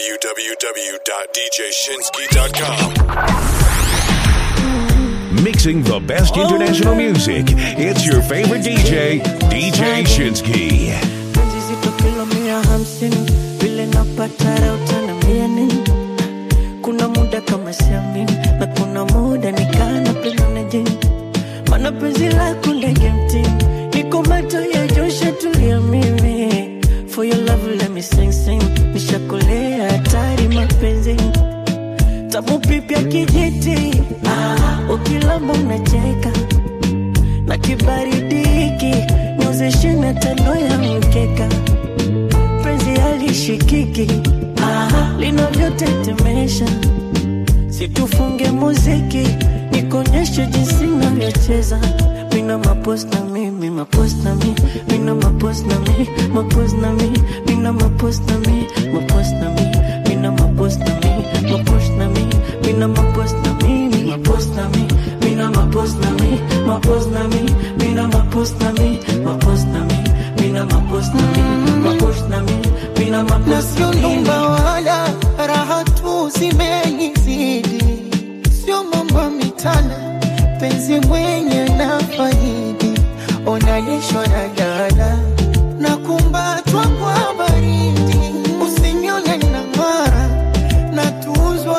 www.djshinsky.com. Mixing the best international music. It's your favorite DJ, DJ Shinsky. penzi zito kilo mia hamsini vile napata raha utaniambia nini kuna muda kama siamini na kuna muda nikana penda na jini mana penzi lako ndege mtini niko macho ya josha tulia mimi for your love let me sing sing nishakolea hatari mapenzi tamu pipya kijiti ah, ukilamba unacheka na kibaridi hiki niozeshe na tano ya mkeka penzi halishikiki ah, linavyotetemesha situfunge muziki nikonyeshe jinsi navyocheza mina mapost na mi mi mapost na mi mina mapost na mi mapost na mi mina mapost na mi mapost na mi mina mapost na mi mapost na mi mina mapost na mi mi mapost na mi mina mapost na mi mapost na mi mina mapost na mi mapost na mi mina mapost na mi mapost na mi mina na mapost sio na mi nyumba wala raha tu zimenizidi, sio mambo mitana, penzi mwenye na faidi, onanishwa na dala na kumbatwa kwa baridi, usinione na ng'ara na tuzwa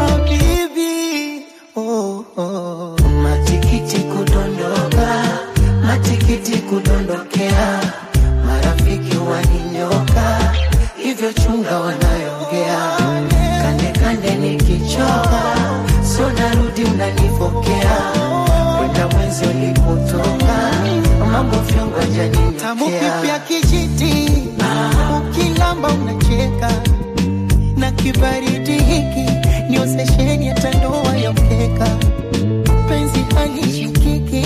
habibi oh, oh. Matikiti kudondoka, matikiti kudondokea, marafiki waninyoka, hivyo chunga wanayongea, kande kande nikichoka, so narudi unanipokea, kwenda mwenzi ulipotoka, mambo vyongo Tamu pipi ya janinyotea kijiti ukilamba unacheka na kibaridi hiki ndio sesheni ya tandoa ya mkeka penzi halishikiki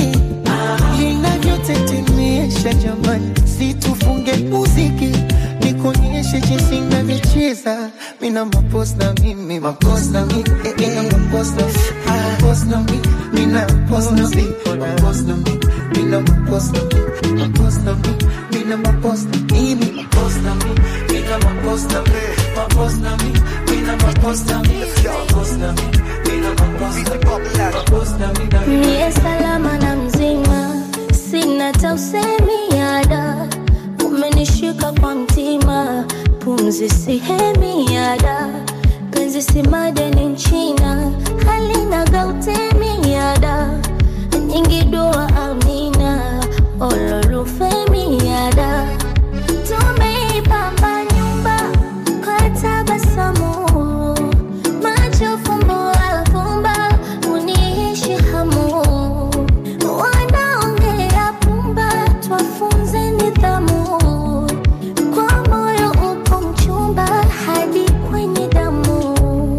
linavyotetemesha jamani situfunge muziki nikuonyeshe jinsi navyocheza mina mapos na mimi mapos na mi eh, eh, mapos na mapos na mi mina mapos na mi mapos na mi mina mapos na mi mapos na mi mina mapos na mimi mapos na mi mina mapos na mi mapos na mi mina mapos na mi mapos na mi mina mapos na mi mapos na mi na mi Niye salama na mzima, sina tausemi yada, umenishika kwa mtima, pumzi sihemi yada, penzi si madeni nchina, halina gautemi yada, nyingi dua amina, ololufemi yada, tumeipamba nyumba kwa tabasamu macho fumbo afumba uniishi hamu wanaongea pumba twafunze nidhamu kwa moyo upo mchumba hadi kwenye damu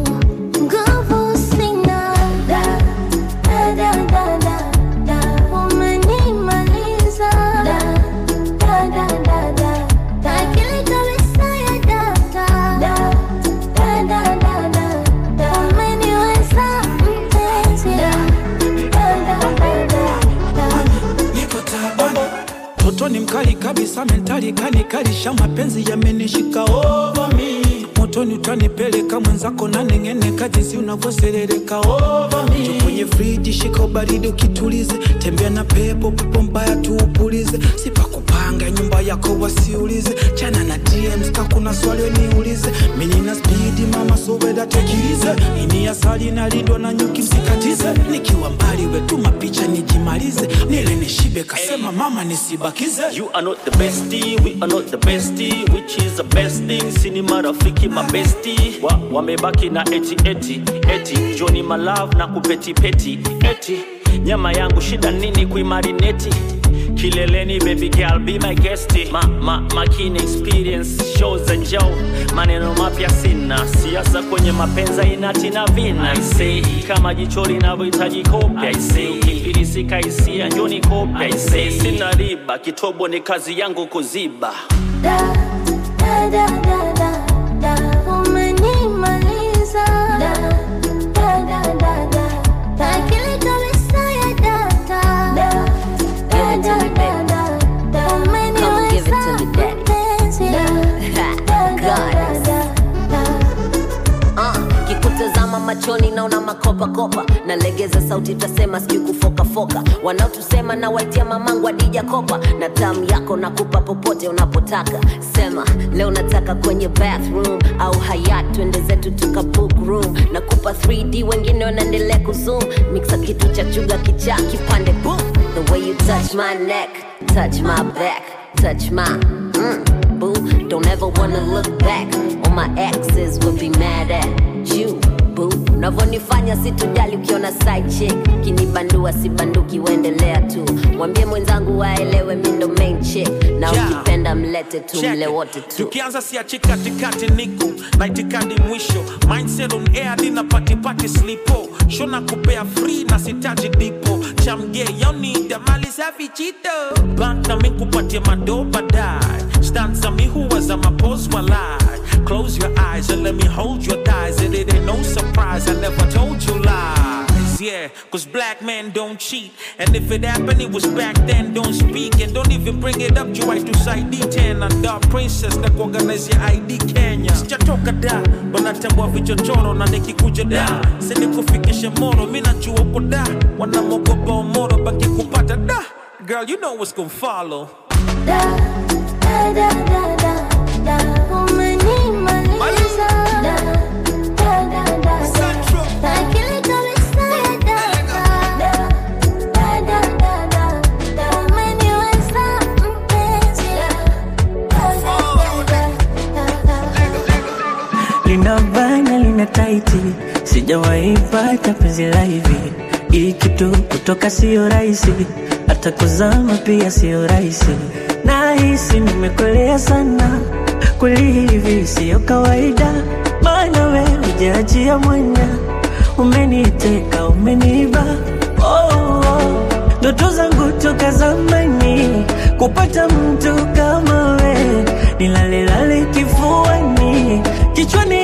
nguvu sina da, da, da, da, da, da. umenimaliza da, da, da, da, da, da. akili kabisa ya data da, da, da, da, da, da. umeniweza mpenzi da, da, da, da, da, da. niko tabani toto ni mkali kabisa mentali kanikalisha mapenzi yamenishika over me motoni utanipeleka mwenzako na neng'eneka jinsi unavyoserereka over me Jo kwenye friji shika ubaridi ukitulize tembea na pepo pepo mbaya tuupulize sipakupanga nyumba yako wasiulize chana na DMs ka kuna swali niulize mimi na spidi mama soweda tekilize ini asali nalindwa na nyuki msikatize nikiwa mbali wetuma picha nijimalize nile nishibe kasema mama nisibakize You are not the bestie, we are not the bestie, which is the best thing. Sini marafiki mabesti wa, wamebaki na eti eti eti Johnny my love na kupeti peti eti nyama yangu shida nini kuimarineti kileleni baby girl be my guest ma, ma, makini experience shows za njao maneno mapya sina siasa kwenye mapenza inati na vina I say kama jicho linavyohitaji kopya I say ukifilisika hisia njoni kopya I say sina riba kitobo ni kazi yangu kuziba Da, da, da, da, da, da. Umenimaliza. Da, da, da, da, da, da. Akili kabisa ya data. Da, da, da, da, da, da. Come give it to me, daddy. Umeniweza mpenzi. Da, da, da, da, da, da. machoni naona makopakopa nalegeza sauti tasema sijui kufokafoka wanaotusema na waitia mamangu adija kopa na tamu yako nakupa popote unapotaka sema leo nataka kwenye bathroom au hayat twende zetu tuka book room nakupa 3d wengine wanaendelea kuzoom mixa kitu cha chuga kichaa kipande boom the way you touch my neck touch my back touch my mm, boo don't ever wanna look back all my exes will be mad at you boo unavyonifanya situjali ukiona side chick kinibandua sibanduki uendelea tu mwambie mwenzangu waelewe mi ndo main chick na Yeah. ukipenda mlete tu Check mle it. wote tu tukianza siachi katikati niko na itikadi mwisho mindset on air dina patipati slipo shona kupea free na sitaji dipo chamge yaunida mali safi chito bank na mi kupatia mado baadaye stanza mi huwaza mapos walai close your eyes and let me hold your thighs and it ain't no surprise i never told you lies yeah cause black men don't cheat and if it happened it was back then don't speak and don't even bring it up juu to side d10 na dark princess na kuorganize ya id kenya sijatoka da wanatambua vichochoro na nikikuja da sinikufikishe moro mi najua uko da wanamogopa omoro baki kupata da girl you know what's gonna follow Da, da, da, da, da, da. Umenimaliza. Da, da, da, da, da. Akili kabisa ya data. Da, da, da, da, da, da. Umeniweza mpenzi. Da, da, da, da, da, da. lina bana lina taiti sijawahi pata penzi la hivi hii kitu kutoka sio rahisi hata kuzama pia sio rahisi nahisi nimekolea sana kweli hivi siyo kawaida maana we ujaachia mwanya umeniteka umeniba oh, oh. ndoto zangu toka zamani kupata mtu kama we nilalelale kifuani kichwani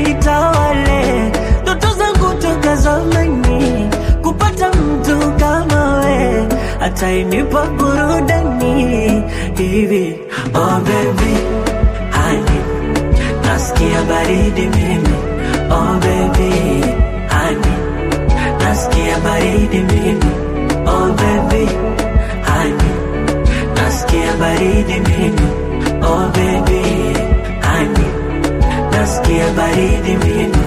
anitawale ndoto zangu toka zamani kupata mtu kama we atainipa burudani hivi oh baby honey nasikia baridi mimi oh baby honey nasikia baridi mimi oh baby honey nasikia baridi mimi oh baby honey nasikia baridi mimi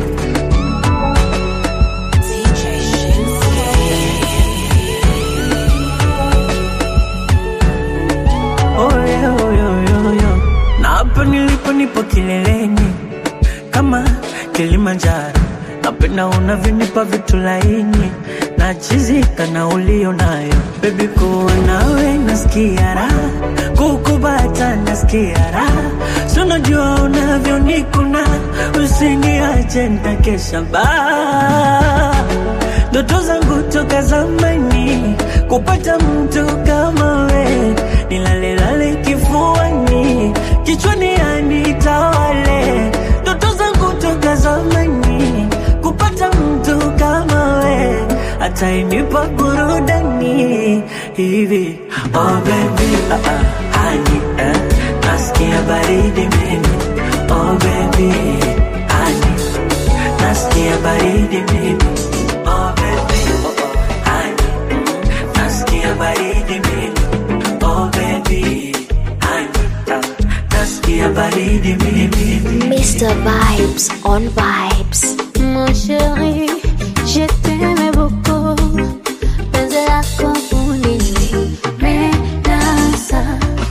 Oh, yeah, oh, yeah, oh, yeah, oh, yeah. na hapa nilipo nipo kileleni kama Kilimanjaro, napenda unavyonipa vitu laini na chizika na ulio nayo bebi, kuwa nawe nasikia raha, kukubata nasikia raha, si unajua unavyonikuna, usiniache nitakesha baa ndoto zangu toka zamani kupata mtu kama we nilalelale kifuani kichwani anitawale ndoto zangu toka zamani kupata mtu kama we atainipa burudani hivi oh baby ah, ah, honey, eh, nasikia baridi mimi oh baby honey, nasikia baridi mimi oh baby oh, oh, honey, nasikia baridi mimi oh baby honey, ah, nasikia baridi mimi Mr. Vibes on Vibes. Mon chéri, je t'aimais beaucoup. Penzi lako ulinimedasa.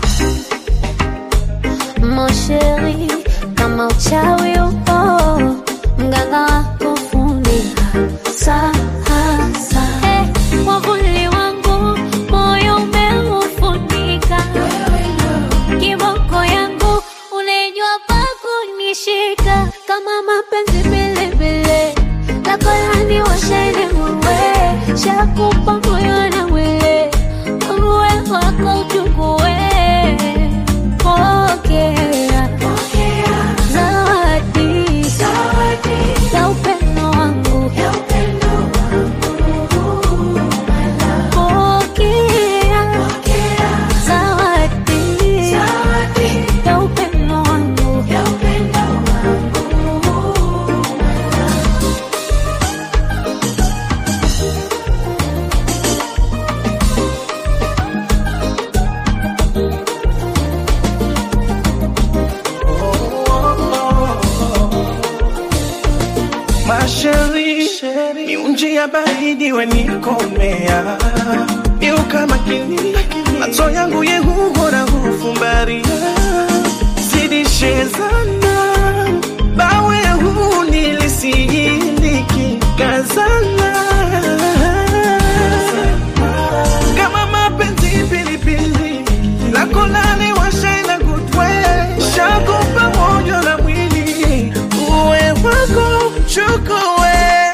Mon chéri, kama uchawi upo, mganga wako funika sasa. Eh, mwavuli wangu moyo umeufunika kiboko yangu unajua pa kunishika kama mapenzi vilevile takolani washene muwe shakupa moyo na mwili uwe wako uchukue pokea zawadi ya upendo wangu pokea zawadi ya upendo wangu sheri miunji ya baridi wenikomea miuka makini macho yangu yehuhora hufumbaria zidishezana bawe huu nilisiyiliki kazana kama mapenzi pilipili lakolani washaina kutwe shakupa moyo na mwili uwe wako chukue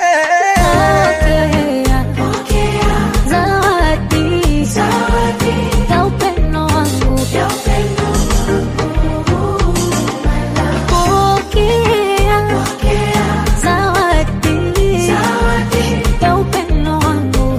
Zawadi ya upendo wangu. Pokea zawadi ya upendo wangu.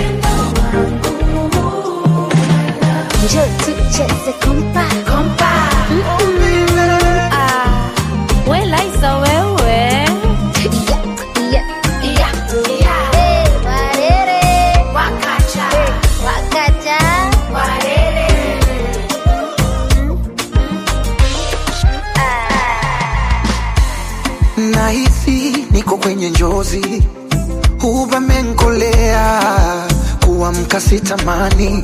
Njoo tucheze kompa. Mm-mm. Ah, we Liza wewe. Yeah, yeah, yeah. Eh, warere. Eh, wakacha. nahisi niko kwenye njozi huvamenkolea kuamka sitamani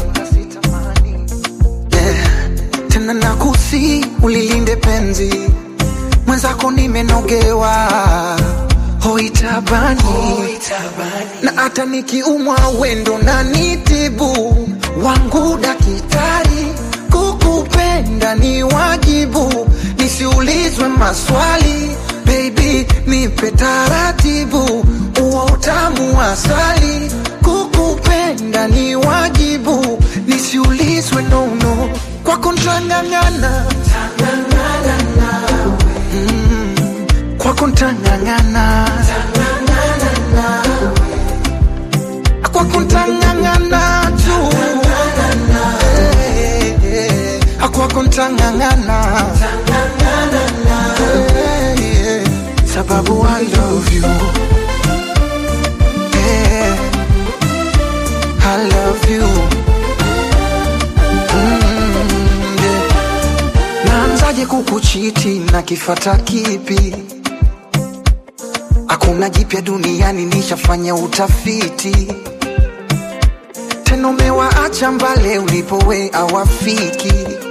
yeah. tena nakusi ulilinde penzi mwenzako nimenogewa hoitabani na hata nikiumwa wendo na nitibu wangu dakitari kukupenda ni wajibu nisiulizwe maswali baby nipe taratibu uwa utamu wa asali kukupenda ni wajibu nisiulizwe nono kwako ntang'ang'ana Mm, kwako ntang'ang'ana kwako ntang'ang'ana tu Eh, eh, kwako ntang'ang'ana Eh, eh, sababu I love you Eh, I love you Mm, yeah. naanzaje kukuchiti na kifata kipi hakuna jipya duniani nishafanya utafiti tena umewaacha mbale ulipowe awafiki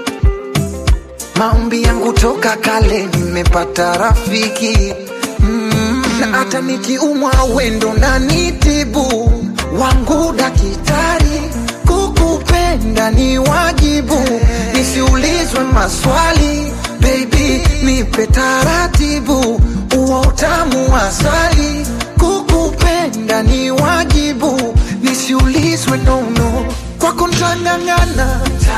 maombi yangu toka kale nimepata rafiki mm, na hata nikiumwa wendo na nitibu wangu dakitari kukupenda ni wajibu nisiulizwe maswali baby nipe taratibu uwa utamu wa asali kukupenda ni wajibu nisiulizwe nono kwako ntang'ang'ana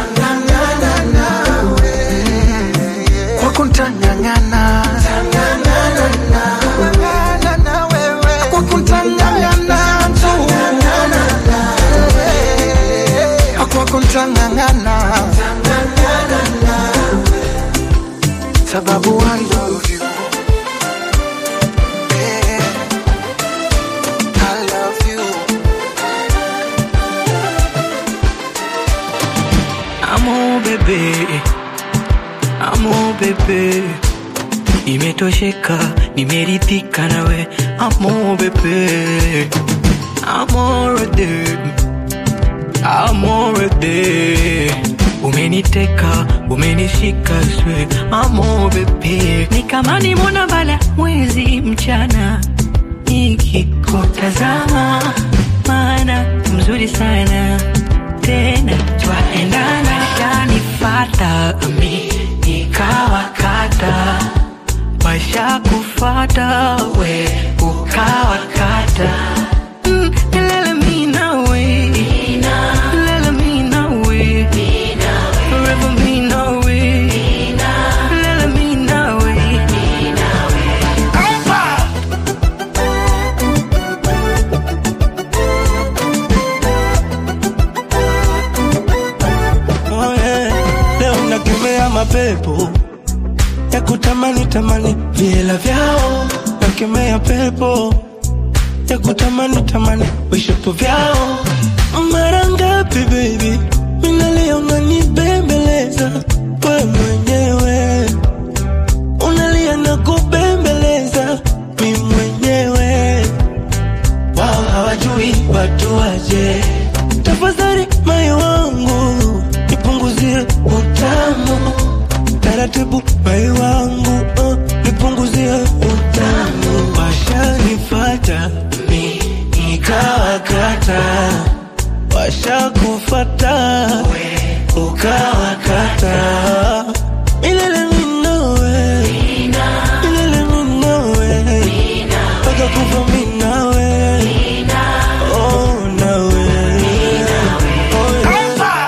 kwako ntang'ang'ana kwako ntang'ang'ana tu kwako ntang'ang'ana sababu I love you Yeah. I love you Amo bebe, amo bebe, imetosheka, nimeridhika nawe. Amo bebe, amorede, amorede, umeniteka, umenishika swe. Amo bebe, ni kama ni mwana bala mwezi mchana nikikutazama, maana mzuri sana tena twaendana, kanifata mi nikawakata, washa kufata we ukawakata Mm, lele mi nawe. Lele mi nawe. Forever mi nawe. Lele mi nawe. Oh, yeah. Leo nakemea mapepo ya kutamani tamani viela vyao, nakemea pepo ya kutamani tamani vishapo vyao. Mara ngapi baby minalia unanibembeleza we mwenyewe, unalia na kubembeleza mi mwenyewe wanipunguzia utamu washanifata mi nikawakata washakufata ukawakata milele minowe milele minowe mpaka kufa minawe oh nawe oh, yeah.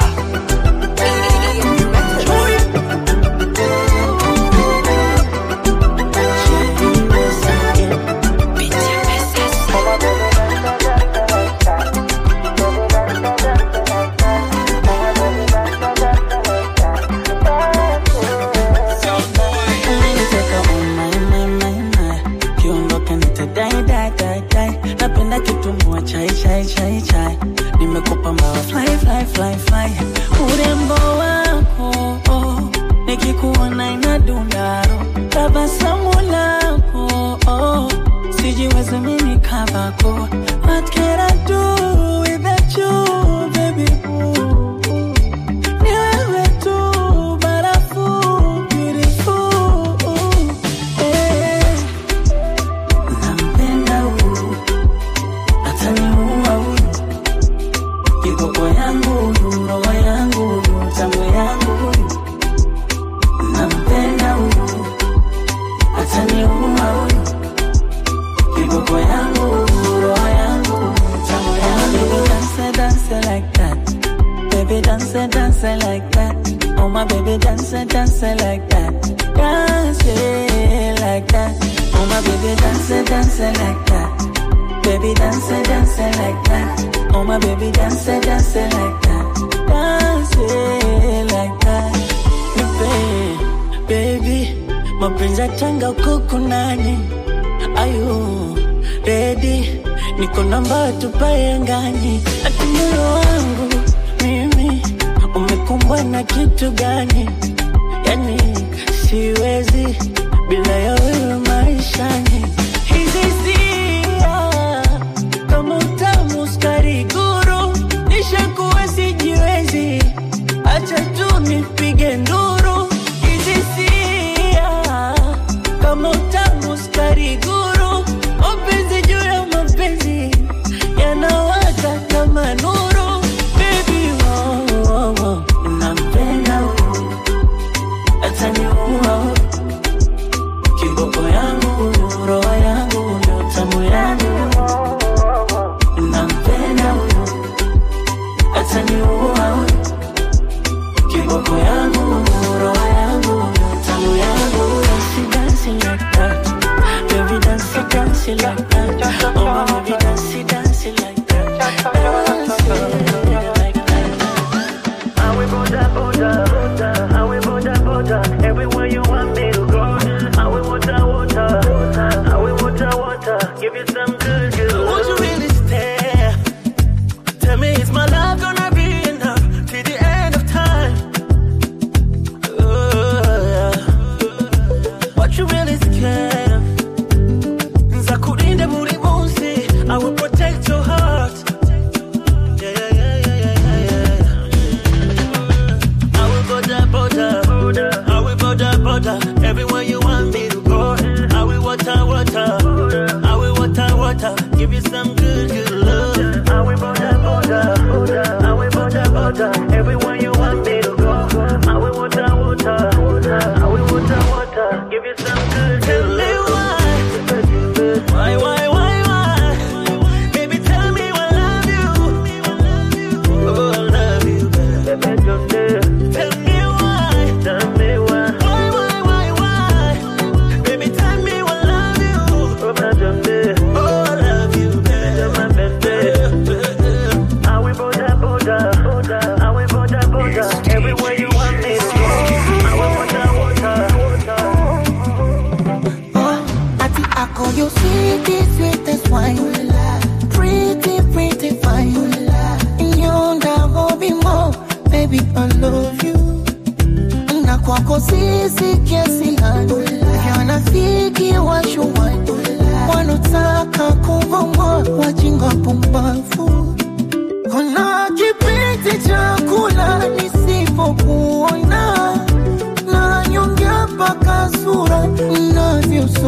Umeniteka oh my my my my Kiondoka nitadai dai dai dai Napenda kitumbua chai chai chai chai Nimekupa mbawa fly fly fly fly Urembo wako oh, Nikikuona inadundaro Tabasamu lako oh, Sijiwezi mimi kavako What can I do without you baby ooh, ooh. Ni wewe tu barafu beautiful eh. Nampenda huyu ataniua huyu kiboko yangu huyu roho yangu huyu tamu yangu huyu Nampenda huyu ataniua huyu kiboko yangu huyu roho yangu huyu tamu yangu Dance dance like that Baby dance, dance like that. Oh my baby dance, dance like that. Dance it like that. Oh my baby dance, dance like that. Baby dance, dance like that. Oh my baby dance, dance like that. Dance it like that. Nipe, baby, mapenzi ya tanga kuku nani? Ayu, ready? Niko namba tupae ngani? Ati moyo wangu mimi umekumbwa na kitu gani? Yani siwezi bila ya wewe maishani. Hizi sia kama utamu sukari guru, nishakuwa sijiwezi, acha tu nipige nduru. Hizi sia kama utamu sukari guru, mapenzi juu ya mapenzi yanawaka kama nuru. Baby, oh, oh, oh. nampenda huyu ataniua huyu kiboko yangu huyu roho yangu huyu tamu yangu nampenda huyu ataniua huyu kiboko yangu huyu roho yangu huyu tamu yangu Dance, dance like that Baby dance, dance like that Oh my baby dance, dance like that Dance like that I will border, border, border. I will border, border. Everywhere you want me to go. I will water, water. I will water, water. Give you some good, good. Won't you really stay? Tell me, is my love gonna be enough till the end of time? Oh, yeah. What you really scared of? Nzakurinde buri munsi. I will protect your heart. Yeah, yeah, yeah, yeah, yeah, yeah, yeah. I will border, border. I will border, border. Everywhere you want me to go. I will water, water. I will water, water. Give you some good, good love. I will border, border. I will border, border. Everywhere you want me to go. I will water, water. I will water, water. Give you some good, Tell good me love. why, why, why, why, why? Baby, tell me I love you. Oh, I love you, baby. Tell me why, Tell me why. why, why, why, why? Baby, tell me I love you. Oh, my baby. Oh, I love you, My baby. I will border, border. I will border, border. Everywhere you want me to go. I will water, water. Oh, ati ako you sweetie, sweetest wine. Pretty, pretty fine. Yonda hobi mo, baby I love you. Na kwako sisi kiasi gani? Wanafiki washuwani wanotaka kuvongwa wajinga pumbavu. Kuna kipindi cha kula nisipokuona na nyongea mpaka sura inavyosoma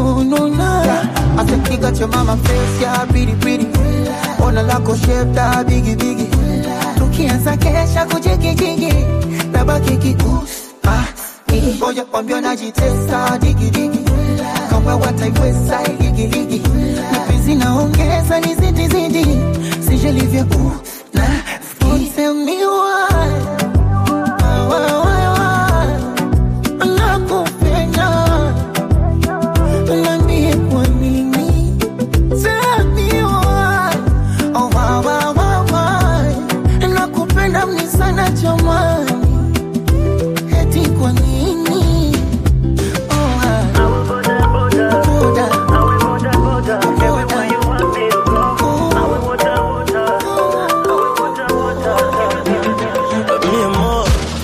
your mama face, yeah, pretty pretty. Ona lako shape da bigi bigi. Tukianza kesha kujigijigi. Nabaki kius, ah, eh. Ngoja kwambia najitesa digi digi. Kama wataiweza ligi ligi. Mapenzi naongeza ni zidi zidi. Sijalivya uh, na ski. Tell me why. Why, why, why? Nakupenda. Niambie kwa nini. Tell me why. Oh, why, why, why, why? Nakupenda mni sana jamani. Eti kwa nini? Oh, ah. Boda. Boda. Mi amor,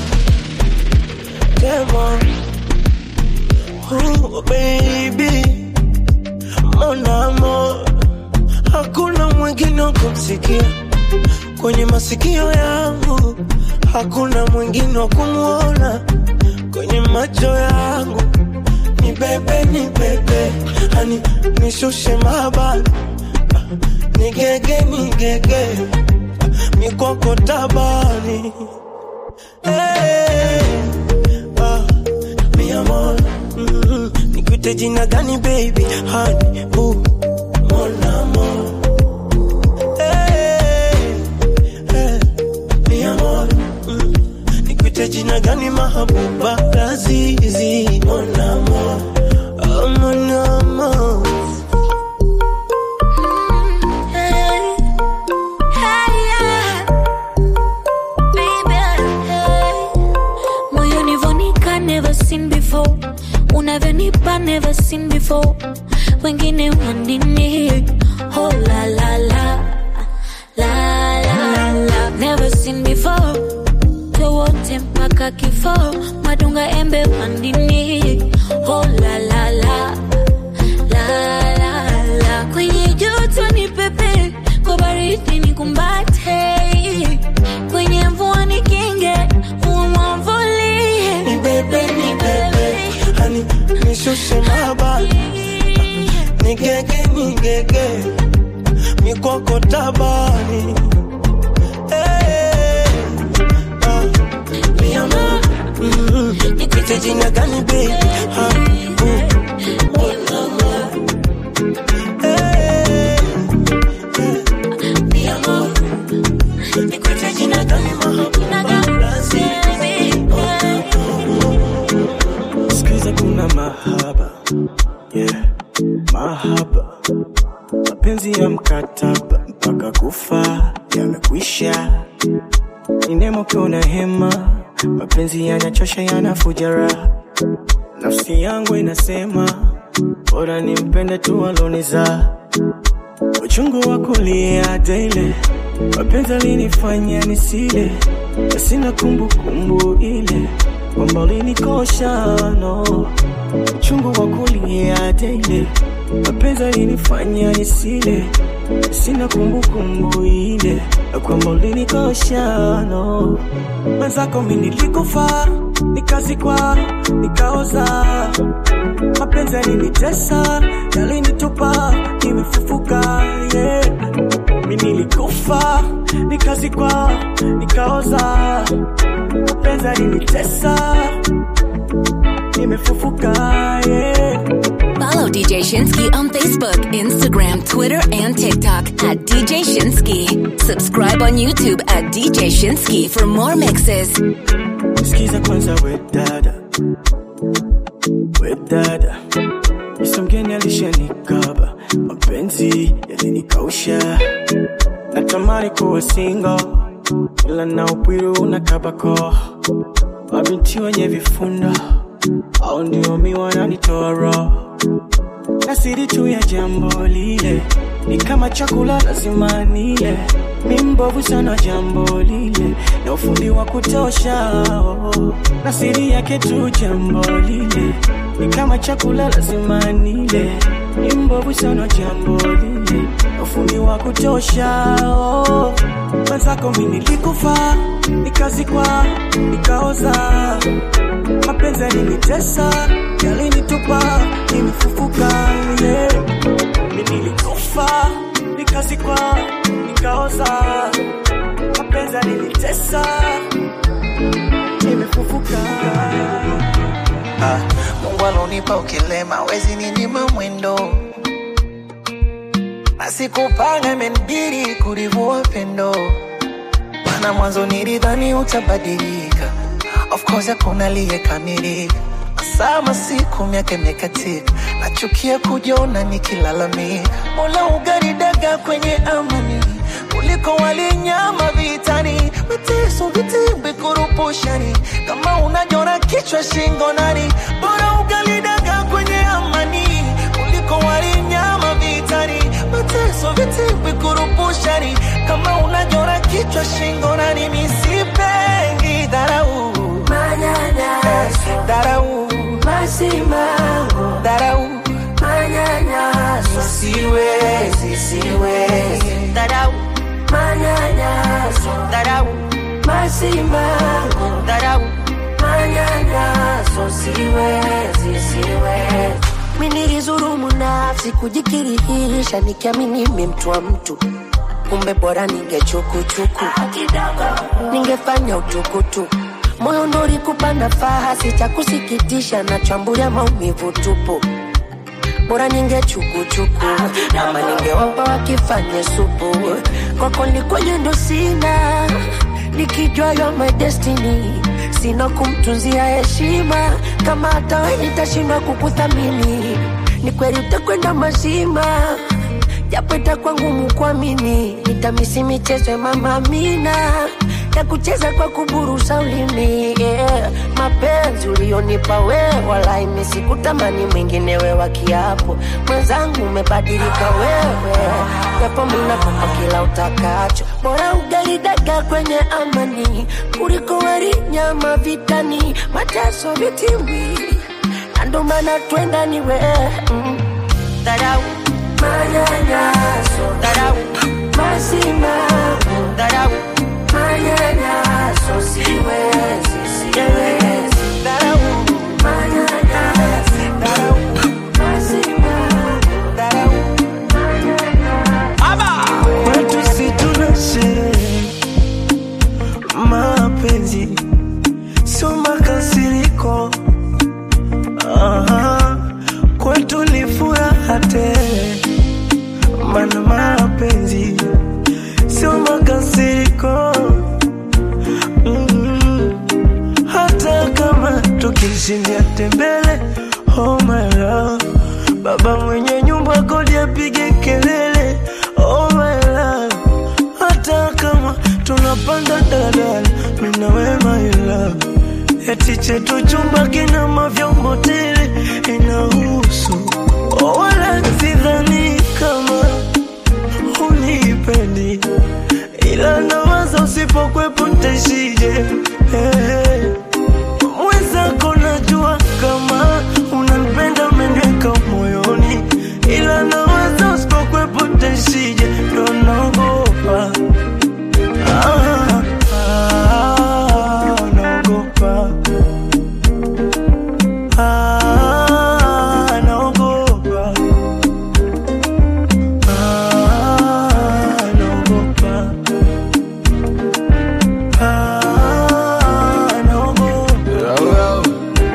Demon, oh baby, mon amor, hakuna mwingine wa kumsikia kwenye masikio yangu, hakuna mwingine wa kumwona kwenye macho yangu. Ni bebe, ni bebe, hani nishushe mabani, nigege, nigege, mikoko tabani Hey, ah, mi amor, mm, nikuite jina gani baby? Honey, boo, mon amor. Hey, hey, mi amor, mm, nikuite jina gani mahabuba? Lazizi, mon amor, oh, mon amor. Hey, hey, yeah. Baby, hey. Moyoni vonika never seen before unavyonipa never seen before wengine wanini oh la la la la la la never seen before towote mpaka kifo madunga embe wandini oh la la la la la la kwenye joto ni pepe kwa baridi ni kumbate kwenye mvua ni kinge umwamvulie Ni bebe, ni bebe, hani nishushe mabani nigege nigege mikoko tabani Eh, ah, mi amor, mm, nikuite jina gani baby Ah, mm, mon amor. Eh, eh, mi amor, nikuite jina gani mahabuba Lazizi, Sikiza kuna mahaba yeah. Mahaba mapenzi ya mkataba mpaka kufa yamekwisha, ni nemo kuna hema, mapenzi yanachosha yanafuja raha, nafsi yangu inasema bora nimpende tu aloniza uchungu wa kulia daily, mapenzi alinifanya nisile, na sina kumbukumbu ile kwamba ulinikosha no uchungu wa kulia daily, mapenzi alinifanya nisile, na sina kumbukumbu ile na kwamba ulinikosha no mwenzako mi nilikufa nikazikwa nikaoza mapenzi yalinitesa yalinitupa nimefufuka yeah. mi nilikufa nikazikwa nikaoza mapenzi yalinitesa nimefufuka yeah. Follow DJ Shinsky on Facebook, Instagram, Twitter, and TikTok at DJ Shinsky. Subscribe on YouTube at DJ Shinsky for more mixes. Sikiza kwanza we dada, we dada, Yesu mgeni alishanikaba, mapenzi yalinikausha, natamani kuwa single, ila na upwiru unakabako, mabinti wenye vifundo au ndio mi wananitoa roho, na siri tu ya jambo lile ni kama chakula lazima nile, mi mbovu sana jambo lile na ufundi wa kutosha oh. na siri yake tu jambo lile ni kama chakula lazima nile, mi mbovu sana jambo lile na ufundi wa kutosha oh. Mwenzako mi nilikufa nikazikwa nikaoza mapenzi yalinitesa yalinitupa nimefufuka yeah. mi nilikufa umenipa ukilema wezi ninyima mwendo na sikupanga imenibidi kulivua pendo mana mwanzo nilidhani utabadilika of course hakuna aliyekamilika sama siku miaka imekatika nachukia kujiona nikilalamika mola ugaridaga kwenye amani kuliko walinyama vitani mateso vitimbi kurupushani kama unajona kichwa shingo nani bora ugalidaga kwenye amani kuliko walinyama vitani mateso vitimbi kurupushani kama unajona kichwa shingo nani misipengi dharau manyanyaso dharau masimango dharau manyanyaso siwezi siwezi dharau manyanyaso dharau masimango dharau manyanyaso siwezi siwezi mi nilizurumu nafsi kujikirihisha nikiamini mi mtu wa mtu kumbe bora ningechukuchuku ningefanya utukutuku moyo ndori kupanda fahasi cha kusikitisha na chambulia maumivu tupu bora ningechukuchuku ama ningewapa wakifanye supu kwako likwenye ndo sina nikijua yo my destiny sina kumtunzia heshima kama hata we nitashindwa kukuthamini ni kweli utakwenda mazima japo itakuwa ngumu kuamini nitamisi michezo ya mama Amina ya kucheza kwa kuburusa ulimi yeah. mapenzi ulionipa we wala imisi kutamani mwingine we wa kiapo mwenzangu umebadilika wewe japo minakupa kila utakacho bora ugalidaga kwenye amani kuliko wali nyama vitani mateso vitimbi na ndo maana twenda ni we mm. dharau manyanyaso dharau masimango dharau manyanyaso siwezi siwezi dharau manyanyaso dharau masimango dharau Watu si tunashe mapenzi sio makasiriko Aha, kwetu ni furaha tele, mana mapenzi sio makasiriko mm. Hata kama tukishindia tembele, oh my love, baba mwenye nyumba kodi apige kelele, oh my love, hata kama tunapanda daladala, mimi na wewe my love eti chetu chumba kina mavyombo tele inahusu wala sidhani kama unipendi ila nawaza usipokwepo ntaishije hey. mwenzako najua kama unanipenda umeniweka moyoni ila nawaza usipokwepo ntaishije ndo naogopa ah, ah, naogopa Ah, naogopa. Ah, naogopa. Ah, naogopa.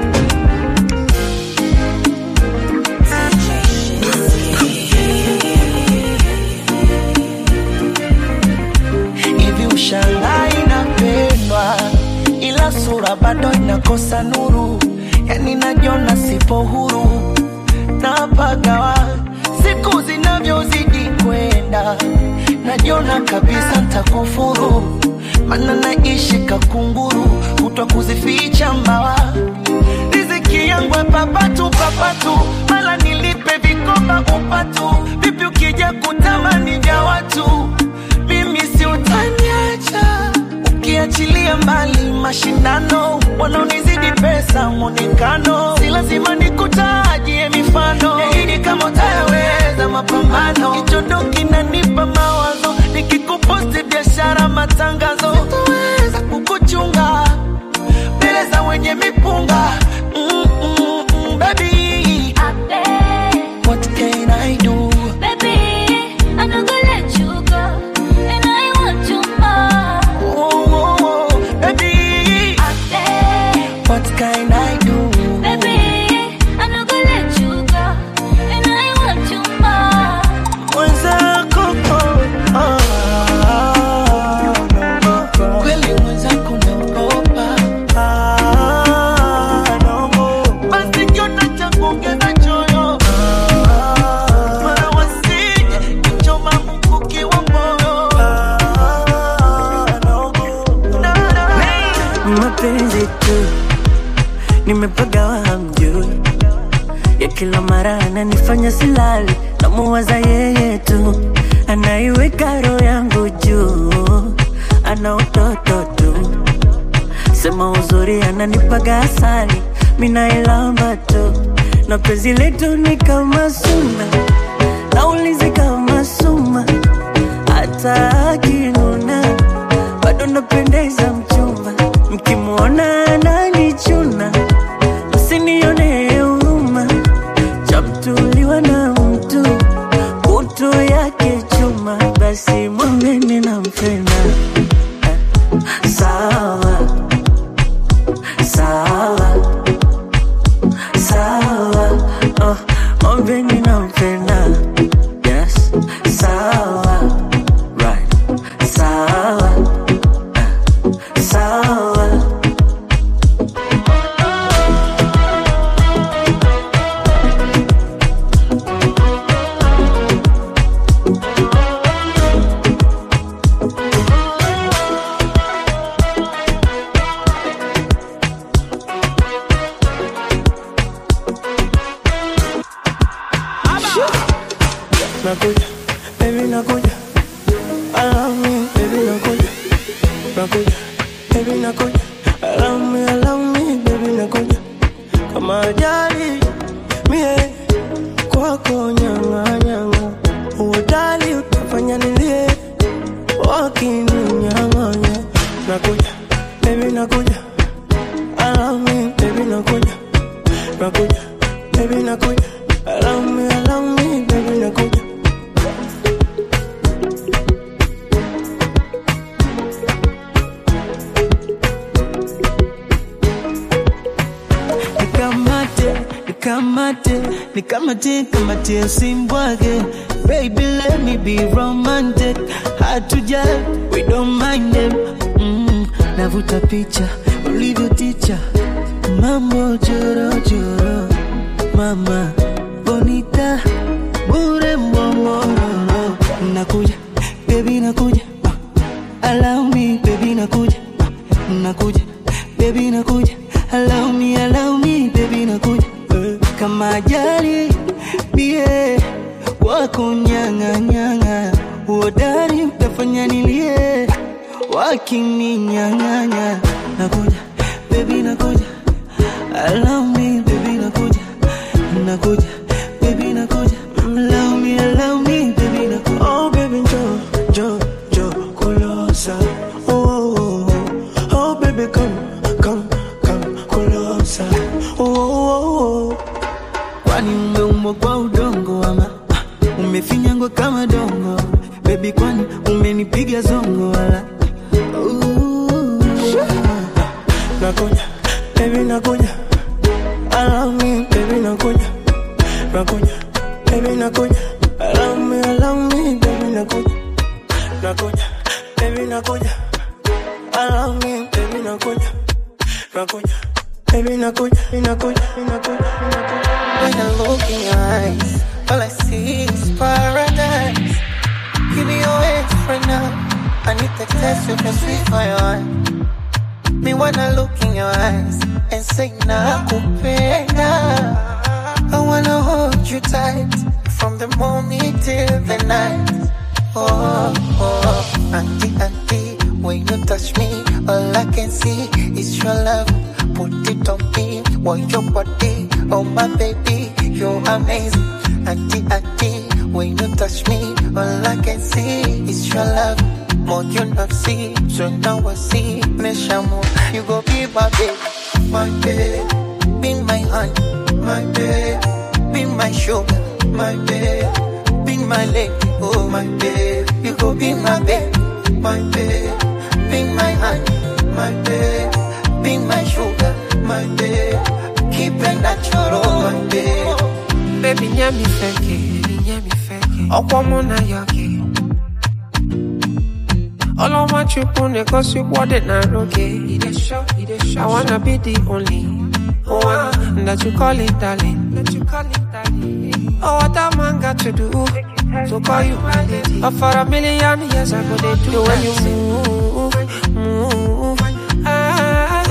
hivi ushangaa inapendwa ila sura bado inakosa nuru yani najiona sipo huru napagawa siku zinavyozidi kwenda najiona kabisa ntakufuru mana naishi kakunguru kutwa kuzificha mbawa riziki yangu ya papatu papatu mala nilipe vikoba upatu vipi ukija kutamani vya watu mimi si utaniacha ukiachilia mbali mashindano wanaonizidi pesa mwonekano si lazima nikutajie mifano yaidi kama utayaweza mapambano kichondo kinanipa mawazo nikikuposti biashara matangazo sitaweza kukuchunga mbele za wenye mipunga mm, mm, mm, baby what can I do oh, oh, oh, baby what can I do ananifanya silali namuwaza yeye tu anaiweka roho yangu juu ana utoto tu sema uzuri ananipaga asali minailamba tu na penzi letu ni kama suna naulizi kama suma hata akinuna bado napendeza mchumba mkimwona ananichuna msinione huruma chamtuliwa na mtu kutu yake chuma basi mwambeni nampenda sawa sawa sawa oh, mwambeni nampenda yes sawa right sawa uh, sawa nakuja baby nakuja allow me baby nakuja nakuja baby nakuja allow me allow me baby nakuja kama ajali mie kwako nyanga nyanga uodali utafanya nilie wakininyang'anya nakuja baby nakuja allow me baby nakuja nakuja baby nakuja allow me allow me baby nakuja nikamate nikamate nikamate kamate simbwage baby let me be romantic hatuja we don't mind them mm, navuta picha ulivyo ticha mambo jorojoro mama bonita bure mbongororo nakuja baby nakuja uh, allow me baby nakuja uh, nakuja baby nakuja allow me allow me baby nakuja uh, kama ajali bie wako nyanga nyanga uodari utafanya nilie wakininyang'anya nakuja baby nakuja allow me baby nakuja nakuja baby nakuja allow me allow me baby nakuja oh baby jo jo jo kulosa oh, oh, oh. oh baby come come come kulosa oh, oh, oh. kwani umeumbwa kwa udongo ama ah, umefinyangwa kama dongo bebi kwani umenipiga zongo wala Ooh. nakuja baby nakuja allow me baby nakuja nakuja baby nakuja allow me allow me baby nakuja nakuja baby nakuja allow me baby nakuja nakuja baby nakuja nakuja nakuja When I look in your eyes, all I see is paradise. Give me your hands right now. I need the test you can sweet for your heart. Me wanna look in your eyes and say nakupenda. I wanna hold you tight from the morning till the night. Oh, oh, auntie, auntie, when you touch me, all I can see is your love. Put it on me, want your body, oh my baby, you're amazing. Auntie, auntie, when you touch me, all I can see is your love. More you not see, so now I see. Meshamu, you go be my babe, my babe, be my honey, my babe, be my sugar, my babe, be my lady, oh my babe, you go be my babe, my babe, be my honey, my babe, be my sugar, my babe, keep it natural, my babe. Baby, nyami feke, nyami feke. Ọkwọ mụ na ya gị. Ọlọ́mọ chukwu na-egosi ụkwọdị na arụ gị. I wanna be the only one that you call it darling. Oh, what a man got to do to call you my lady. Oh, for a million years I go they do the way you move, move. Ah,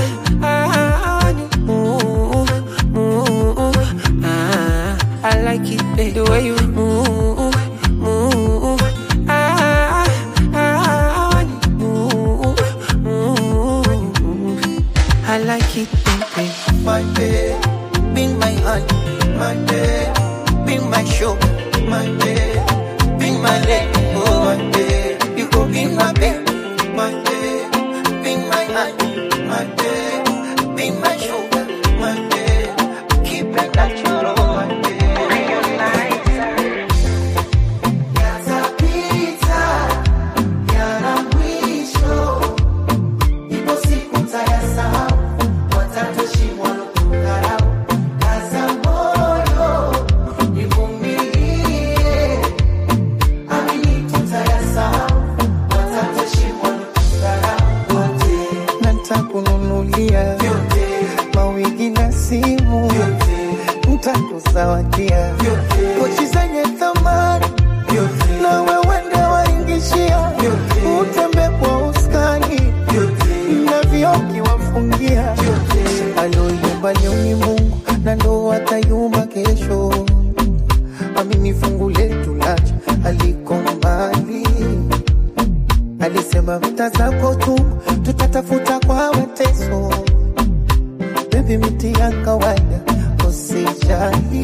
ah, when you move, move. Ah, I like it, baby. The way you move, move. Ah, ah, when you move, move. I like it, baby. My babe, be my hand, my babe, be my shoulder, my babe, be my leg, oh my babe, you go be my babe, my babe, be my hand, my babe, be my shoulder, my babe, keep it natural, my babe. Yatapita, yana mwisho, ipo siku tayasahau, watatoshi walokudharau. Kaza moyo, nivumilie, amini tutayasahau, watatoshi walokudharau. Wote na nitakununulia mawigi na simu, nitakuzawadia pochi zenye thamani na wewe ndio waingishia, utembe kwa uskani na vioki wafungia. Aloyumba leo ni Mungu na ndo atayumba kesho. Amini fungu letu lacha aliko mbali alisema vita zako tu tutatafuta kwa mateso. Baby, miti ya kawaida usijali.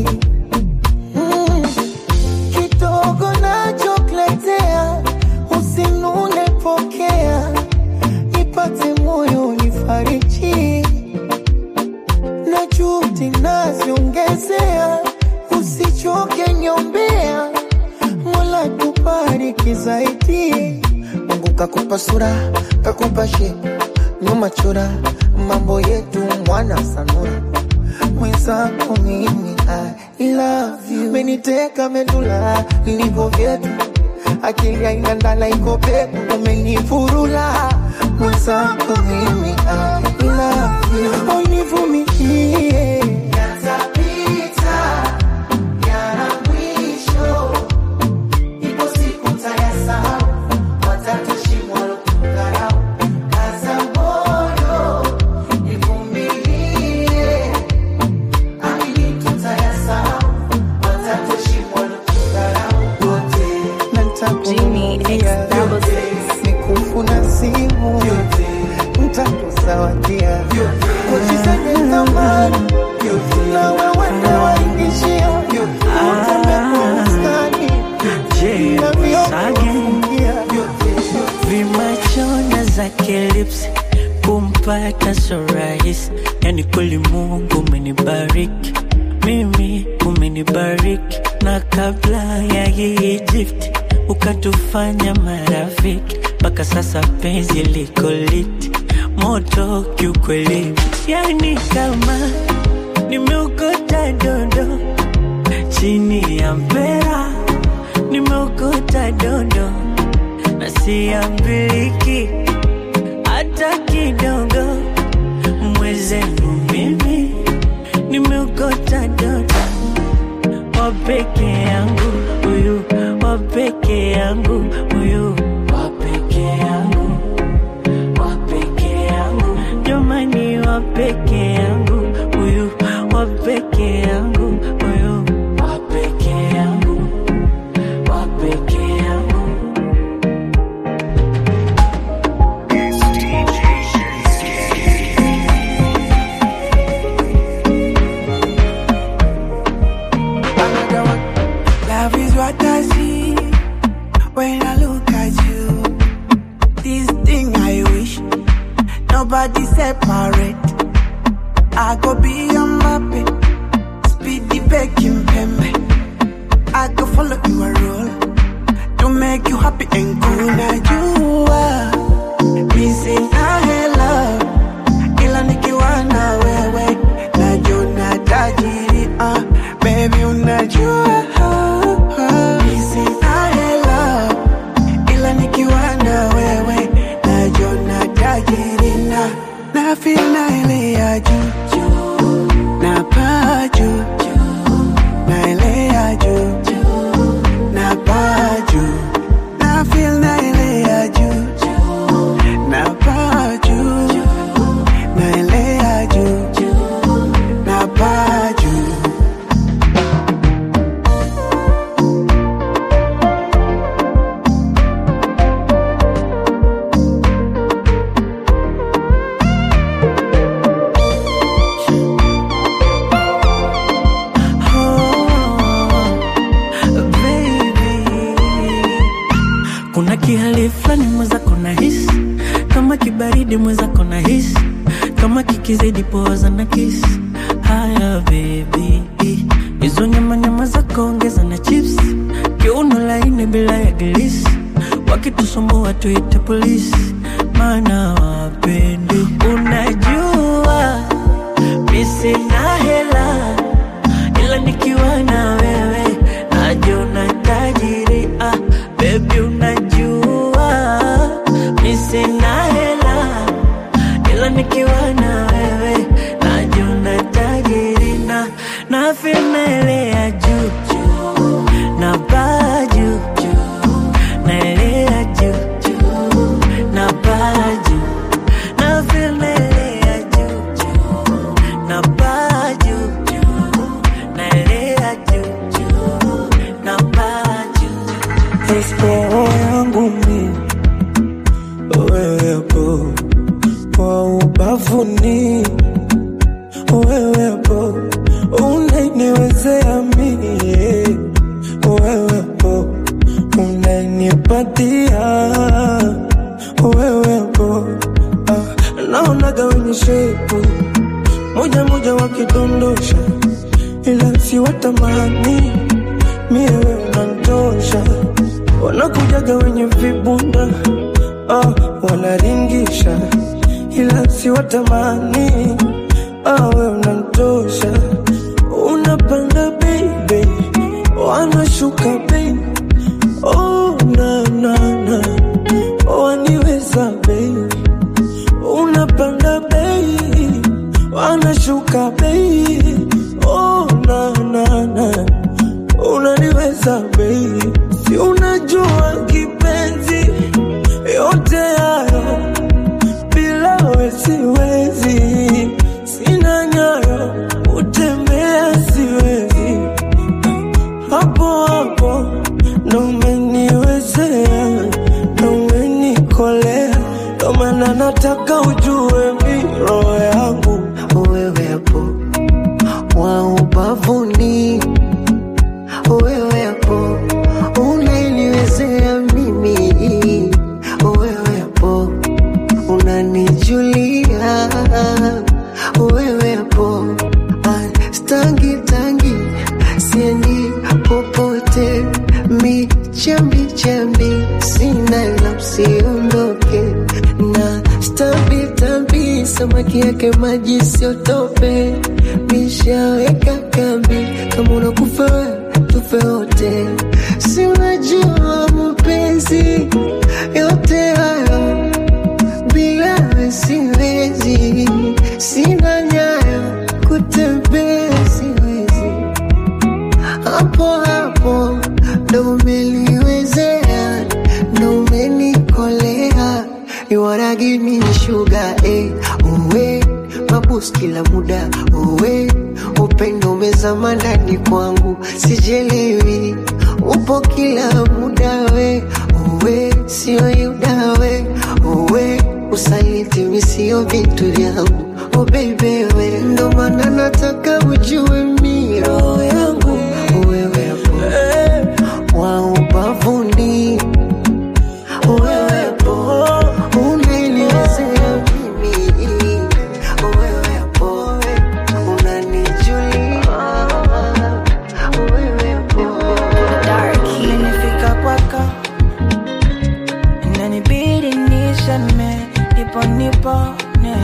Mm, kidogo nachokuletea usinune, pokea nipate moyo nifariji na juhudi naziongezea, usichoke nyombea, Mola kubariki zaidi. Mungu kakupa sura, kakupa shepu, nyuma chora, mambo yetu mwana sanura mwenzako mimi I love you, meniteka medula ilivyo vyetu, akili haina ndala iko pepo, umenifurula mwenzako mimi I love you, univumilie yatapita, yana mwisho, ipo siku tayasahau, watatoshi walokudharau. Kaza moyo, nivumilie, amini tutayasahau, watatoshi walokudharau. Wote na nitakununulia mikufu na simu, nitakuzawadia pochi zenye thamani na wewe ndio waingishia, utembe kwa uskani na viofungia vimachona zake lips kumpata so rahisi, yani kweli Mungu umenibariki mimi, umenibariki na kabla ya hii Egypt ukatufanya marafiki, mpaka sasa penzi liko lit moto kiukweli, yani kama nimeokota dondo chini ya mpera, nimeokota dondo na siambiliki hata kidogo. Mwezenu mimi nimeokota dodo wa peke yangu, huyu wa peke yangu, huyu wa peke yangu, wa peke yangu, jamani, wa peke yangu, huyu wa peke yangu, huyu wa peke yangu, wa peke yangu. Another one. Love is what I see when I look at you. This thing I wish nobody separate. I go be your mappy, speedy baking pembe. I go follow your role to make you happy and cool. Now you are missing a love, ila nikiwa na wewe najona tajiri ah, baby unajua Missing a love, ila nikiwa na wewe najona tajiri na na feel na ile ya juu na paa juu na ile ya juu na paa juu na feel kuna kihali fulani mwenzako na hisi kama kibaridi mwenzako na hisi kama kikizidi poza na kisi haya bebi hizo nyama nyama zako ongeza na chips kiuno laini bila ya gilisi wakitusumbua tuite polisi maana wapendi unajua misina hela ila nikiwa na wewe najiona tajiri ah, bebi unajua misina hela ila nikiwa na wewe najiona tajiri na na ya juu juu na baa juu juu naelea juu juu na baa juu na ya juu juu na baa juu juu naelea juu juu na baa juu roho yangu mi wewepo kwa ubavuni wewepo unainiwezea mie wewepo unanipatia wewepo ah, naonaga wenye shepu moja moja wakidondosha ila siwatamani mie wewe unantosha wanakujaga wenye vibunda ah, wanaringisha ila siwatamani ah, we unantosha unapanda baby wanashuka bei oh, na, na, na. waniweza bei unapanda bei wanashuka bei oh, na, na, na. unaniweza bei si unajua kipenzi yote hayo bila we siwezi sina nyayo utembea siwezi hapo hapo ndo umeniwezea ndo umenikolea ndo maana nataka ujue mi roho yangu wewepo wa ubavuni wewepo unaniwezea mimi wewepo unanijulia wewepo Ah, stangi tangi siendi popote michambi chambi sina la usiondoke na stambi tambi samaki yake maji siotope mishaweka kambi kama unakufa we, tufe wote si unajua mapenzi yote hayo bila we siwezi sina nyayo kutembea siwezi hapo hapo ndo umeliwezea ndo umenikolea You wanna give me sugar, eh, uwe mabus kila muda uwe upendo umezama ndani kwangu sijelewi upo kila muda we uwe sio yuda we uwe usaliti misio vitu vyangu oh baby we ndo maana nataka ujue mi roho yangu wewepo wa ubavuni wewepo unaniwezea mimi wewepo unanijulia wewepo Imenifika kwako inanibidi niseme nipo nipone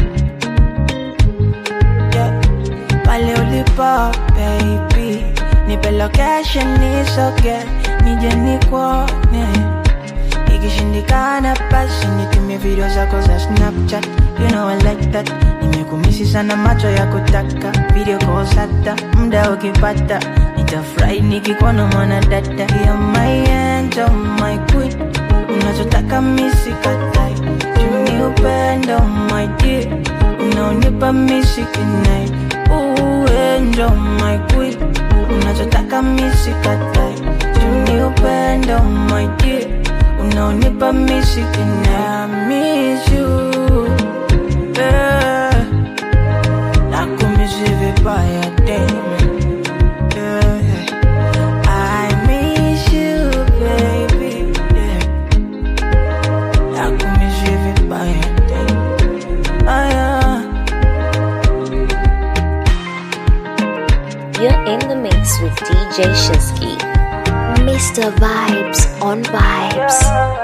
yeah. pale ulipo baby nipe location nisoge nije nikuone ikishindikana basi nitumie video zako za snapchat you know I like that nimekumisi sana macho ya kutaka video calls hata muda ukipata nitafurahi nikikuona mwana dada ya my angel my queen unachotaka misikatai tuni upendo my dear unaonipa misikinai uenjo my queen unachotaka misikatai tuni upendo my dear unaonipa misikinai I miss you yeah. nakumisi vibaya damn yeah. I miss you, baby. Yeah. DJ Shinsky. Mr. Vibes on Vibes.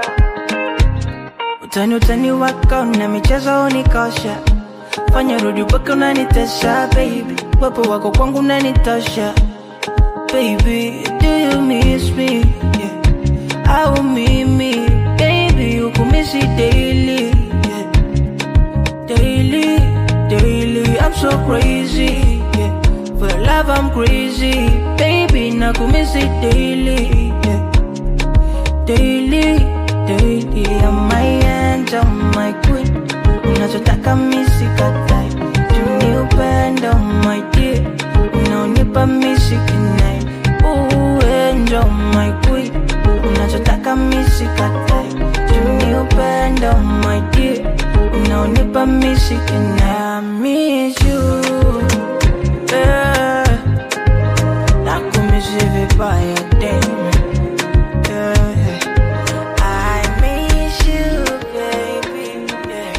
utani utani wako na michezo unikosha fanya rudi upaka unanitesha baby wepo wako kwangu unanitosha baby do you miss me yeah. au mimi baby ukumisi daily yeah. daily daily i'm so crazy yeah. for love i'm crazy baby nakumisi daily yeah. daily daily I'm my angel, my queen unachotaka misikatai juni upendo my dear unaonipa misikinai uenjo my queen unachotaka misikatai juni upendo my dear unaonipa misikinai I miss you yeah. nakumisi vibaya damn yeah. I miss you, baby. Yeah.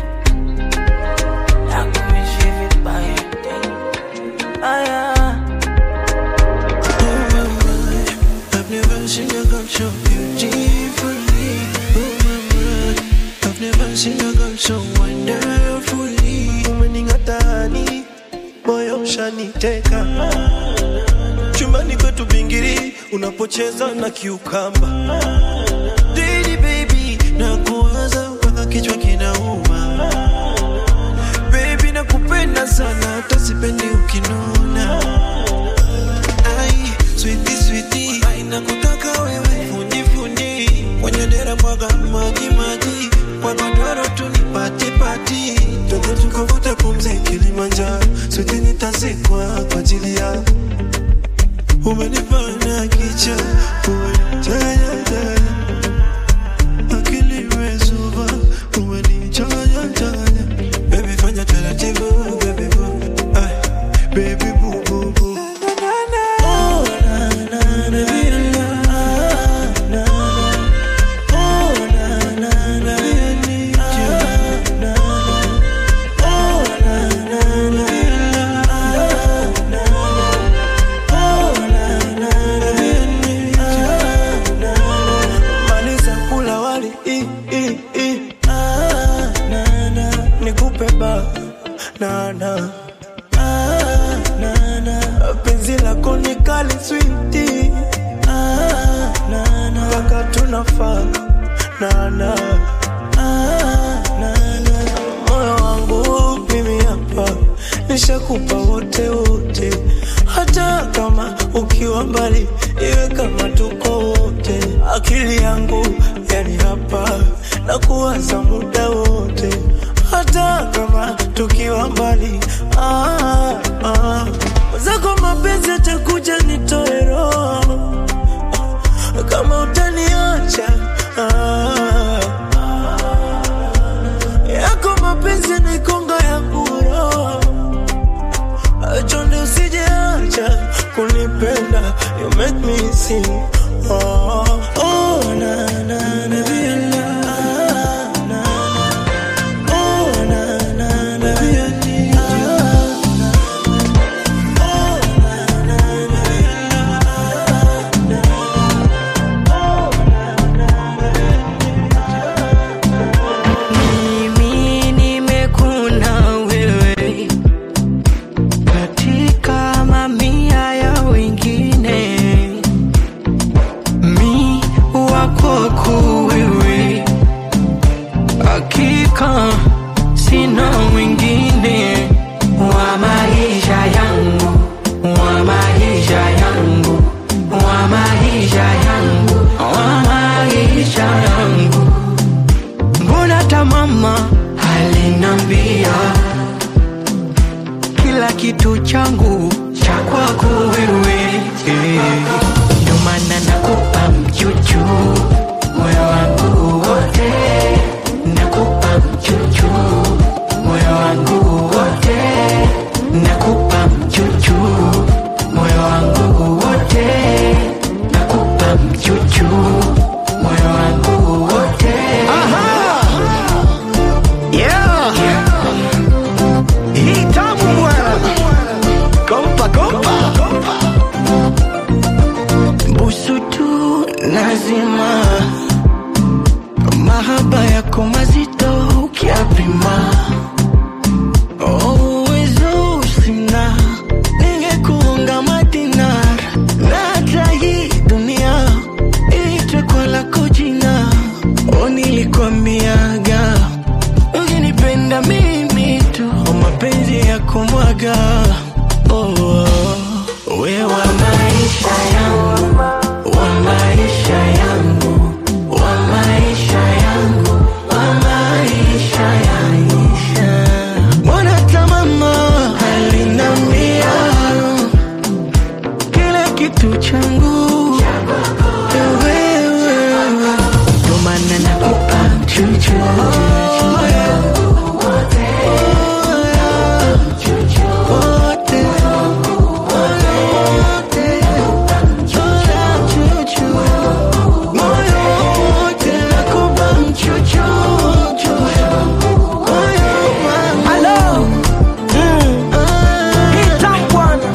I can miss you if by your day. Oh, yeah. I've never seen a girl so beautifully. Oh my God, I've never seen a girl so wonderfully. Umening'atani, moyo ushaniteka. Chumbani kwetu bingiri, unapocheza na kiukamba. Lady baby, nakuwaza mpaka kichwa kinauma. Baby nakupenda sana, hata sipendi ukinuna. Ai, sweetie sweetie, ai nakutaka wewe, fundi fundi, kwenye dera mwaga maji maji, kwa godoro tu nipati pati, twende tukavuta pumzi Kilimanjaro, sweetie nitazikwa kwa ajili yako. Umenifanya kicha, umenitaya taya, akili imezuba, umenichanya chanya, baby fanya taratibu, baby boo, ay, baby boo boo boo. Oh, na, na, na, baby, na, na, na. Oh, na, na, na, baby, I need you. Na, na. Oh, na, na, na, baby, na, na, na. Oh, na, na, na, baby, I need you. Na, na. Maliza kula wali, i, i, i. Ah, na, na. Nikupe ba, na, na. Ah, na, na. Penzi lako ni kali switi ah, na, na. Mpaka tunafaa na, na. Ah, na, na. Moyo wangu mimi hapa nishakupa wote wote, hata kama ukiwa mbali, iwe kama tuko wote. Akili yangu yani hapa na kuwaza muda wote, hata kama tukiwa mbali ah, ah. Zako mapenzi atakuja nitoe roho kama utaniacha ah, yako mapenzi ni konga yangu roho chonde usijeacha kunipenda you make me sing oh, oh, na, na, na, vile, ah, na, na. Oh, na, na, na, vile, ah, na. Mimi nimekuna wewe katika mamia ya wengine, mi wako wewe, hakika sina mwingine wa maisha yangu, wa maisha yangu, wa maisha yangu, wa maisha yangu mbona hata mama alinambia kila kitu changu cha kwako wewe eh. ndio maana nakupa mchuchu moyo wangu wote nakupa mchuchu moyo wangu wote nakupa mchuchu moyo wangu wote nakupa mchuchu moyo wangu wote Yeah. Hii tamu bwana. nazima mahaba yako mazito ukiapima Oh, uwezo sina ningekuunga madinar na hata hii dunia iitwe kwa lako jina o nilikwambiaga ukinipenda mimi tu o mapenzi ya kumwaga oh, oh. we wa maisha yangu wa maisha yangu wa maisha yangu wa maisha yangu Mbona hata mama alinambia kila kitu changu ni wewe, ndo maana nakupa chuchu wote moyo wote nakupa mchuchu Hello. Hii tamu bwana.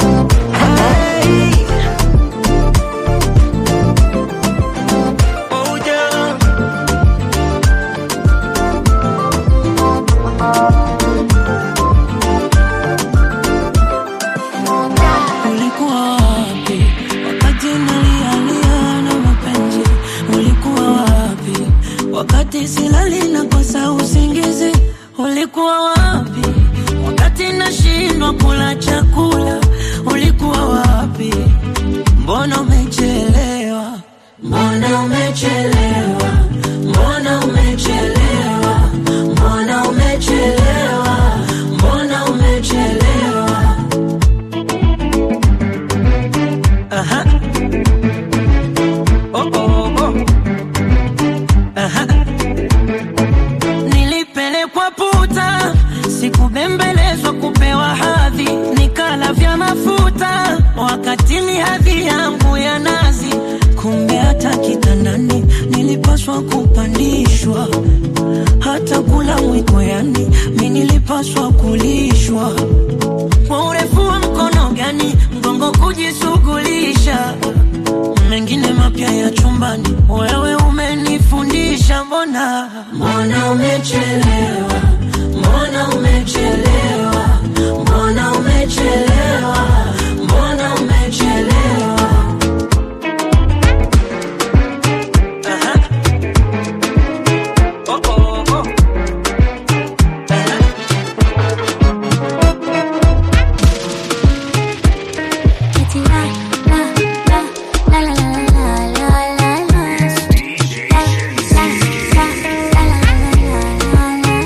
Ulikuwa wapi wakati nalialia na mapenzi? Ulikuwa wapi wakati silali na kosa usingizi? Ulikuwa wapi wakati nashindwa kula chakula? Ulikuwa wapi? Mbona umechelewa? Mbona umechelewa? Mbona umechelewa? Mbona umechelewa? Mbona umechelewa? Aha. Oh, oh, oh. Aha. Nilipelekwa puta, sikubembelezwa kupewa hadhi, nikala vya mafuta wakati ni hadhi yangu ya nazi. Kumbe hata kitandani nilipaswa kupandishwa, hata kula mwiko, yani mi nilipaswa kulishwa kwa urefu wa mkono gani mgongo kujishughulisha mengine mapya ya chumbani wewe umenifundisha mbona mbona umechelewa mbona umechelewa mbona umechelewa mbona umechelewa Aha. Oh, oh, oh. Eti la, la, la, la, la, la, la, la, la, la. La, la, la, la, la, la, la,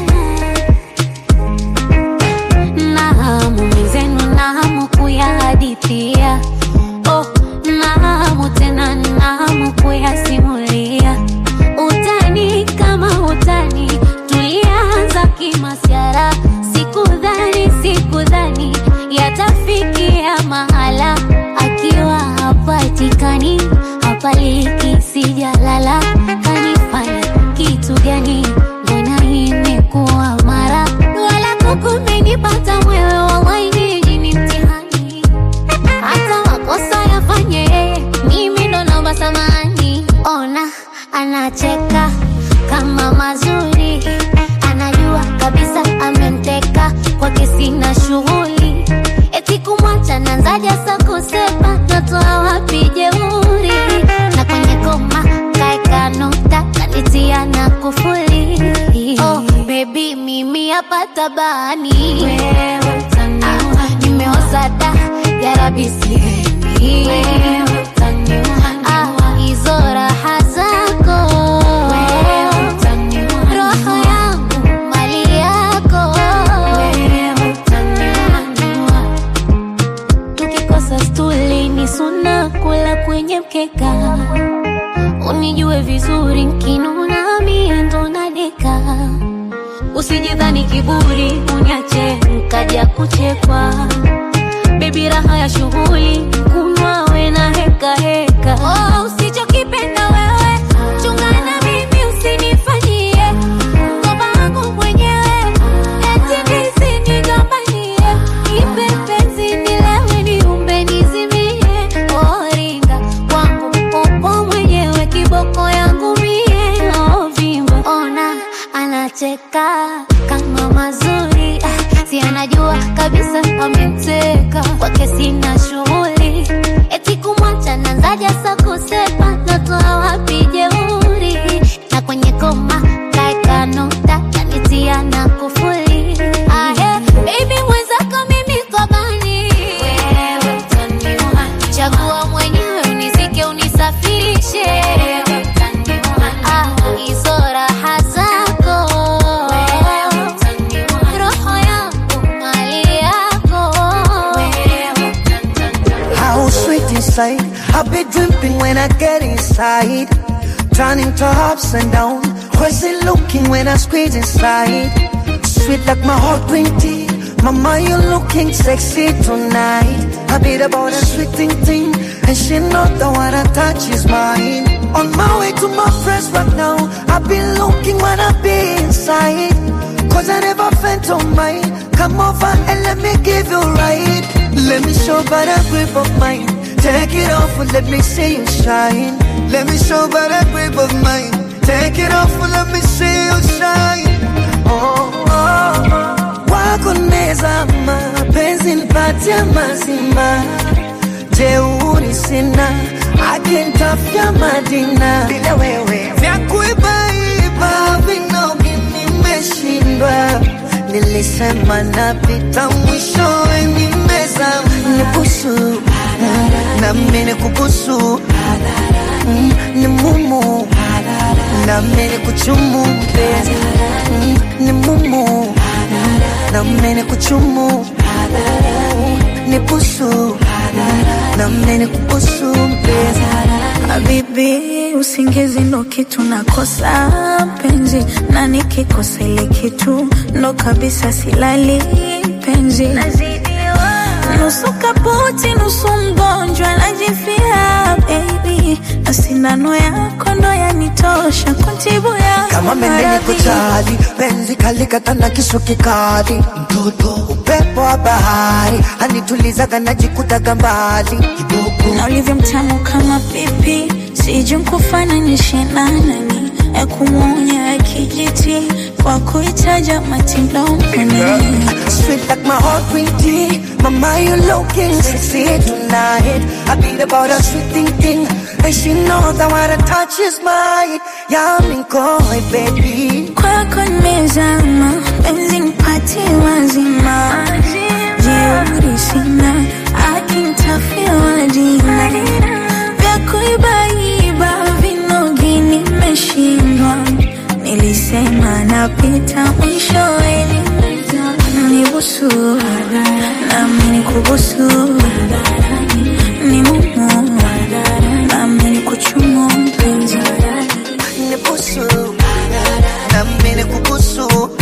la, la. Na hamu mizenu na hamu kuyahadithia oh, na hamu tena na hamu kuyasimulia utani kama utani tulianza kimasiara sikudhani sikudhani yatafikia mahala akiwa hapatikani hapaliki sijalala kanifanya kitu gani mbona imekuwa mara wala kukumenipata mwewe wawaini jini mtihani hata makosa yafanye yeye mimi ndo naomba samani ona anacheka kama mazuri anajua kabisa amemteka kwake sina shughuli eti kumwacha nanzaja sa kusema natoa wapi jeuri na kwenye koma kaeka nukta kanitia na kufuli oh, bebi mimi hapa tabani wewe utaniua nimeoza da yarabisihemi wewe utaniua ah, hizo raha zako wewe utaniua roho yangu mali yako wewe utaniua tukikosa stuli ni suna kula kwenye mkeka unijue vizuri nkinuna mie ndo nadeka usijidhani kiburi uniache nkaja kuchekwa bebi raha ya shughuli kunywa we na heka heka oh, usichokipenda wewe chungana mimi usinifanyie mkoba wangu mwenyewe eti nisinigombanie ipe penzi nilewe niumbe nizimie oringa wangu upo mwenyewe anacheka kama mazuri ah, si anajua kabisa ameteka kwake sina shughuli eti kumwacha nanzaja sa kusema natoa wapi jeuri na kwenye koma kaeka nukta kanitia na kufuli ah, yeah. Baby mwenzako mimi kobani wewe utaniua chagua mwenyewe unizike unisafirishe Ah, hizo raha zako roho yangu mali yako How sweet inside. I be dripping when I get inside. Turning to ups and down. Where's it looking when I squeeze inside? Sweet like my hot green tea. Mama, you looking sexy tonight. I beat about a sweet thing thing. And she know the one I touch is mine. On my way to my friends right now. I be looking when I be inside. Cause I never felt on mine. Come over and let me give you right. Let me show by the grip of mine. Take it off and let me see you shine. Let me show by the grip of mine. Take it off and let me see you shine. Oh, oh, oh. Wako nezama, penzi nipatie mazima. Jeuri sina, akinitafia Madina. Bila wewe vya kuibaiba vinogi nimeshindwa. Nilisema napita mwishowe nimezama. Nibusu na mimi nikubusu Mm, ni mumu na mimi nikuchumu mpenzi Mm, ni mumu na mimi nikuchumu ni busu na mimi nikubusu mpenzi Habibi, usingizi ndo kitu nakosa penzi, na nikikosa ile kitu ndo kabisa silali penzi. Nusu kaputi, nusu mgonjwa, najifia baby, na sindano yako ndo yanitosha kuntibu ya kama mende niko chali penzi kalikata na kisu kikali mtoto upepo wa bahari anitulizaga najikutaga mbali na ulivyo mtamu kama pipi, sijui nkufananishe na nani, ya kumwonya ya kijiti kwa kuitaja matilomani Sweet like my heart green tea Mama, you looking sexy tonight I beat about a sweet thing thing And she knows that what I touch is mine Yummy koi baby kwako nimezama, penzi nipatie wazima, jeuri sina, akinitafia wajina vya kuibaiba vinogi nimeshindwa, nilisema napita mwishowe nibusu nami nikubusu ni mumu nami nikuchumu mpenzi Ni busu Na mimi kubusu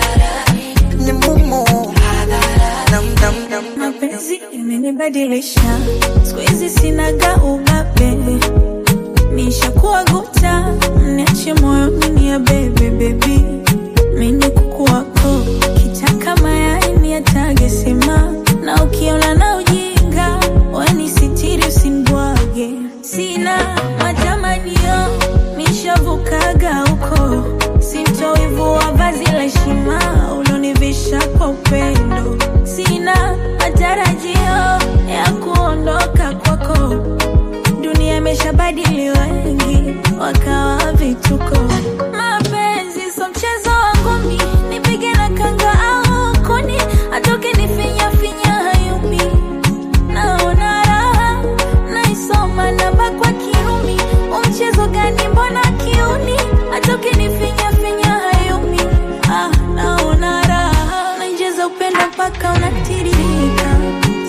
Ni mumu Nam nam nam mapenzi imenibadilisha siku hizi sinaga ubabe nishakuwa guta mniache moyoni ni ya bebe bebi mini kuku wako kitaka mayai ni atage sema na ukiona na ujinga weni sitiri usimbwage sina matamanio nishavukaga huko sintowivu wa vazi la heshima ulonivisha kwa upendo sina matarajio ya kuondoka kwako dunia imeshabadili wengi wakawa vituko mapenzi so mchezo wangu mi nipige na kanga au kuni atoke nifinya finya hayumi naona raha naisoma namba kwa kirumi umchezo gani mbona kiuni atoke nifinya finya hayumi ah, naona raha nainjeza upendo mpaka unatiririka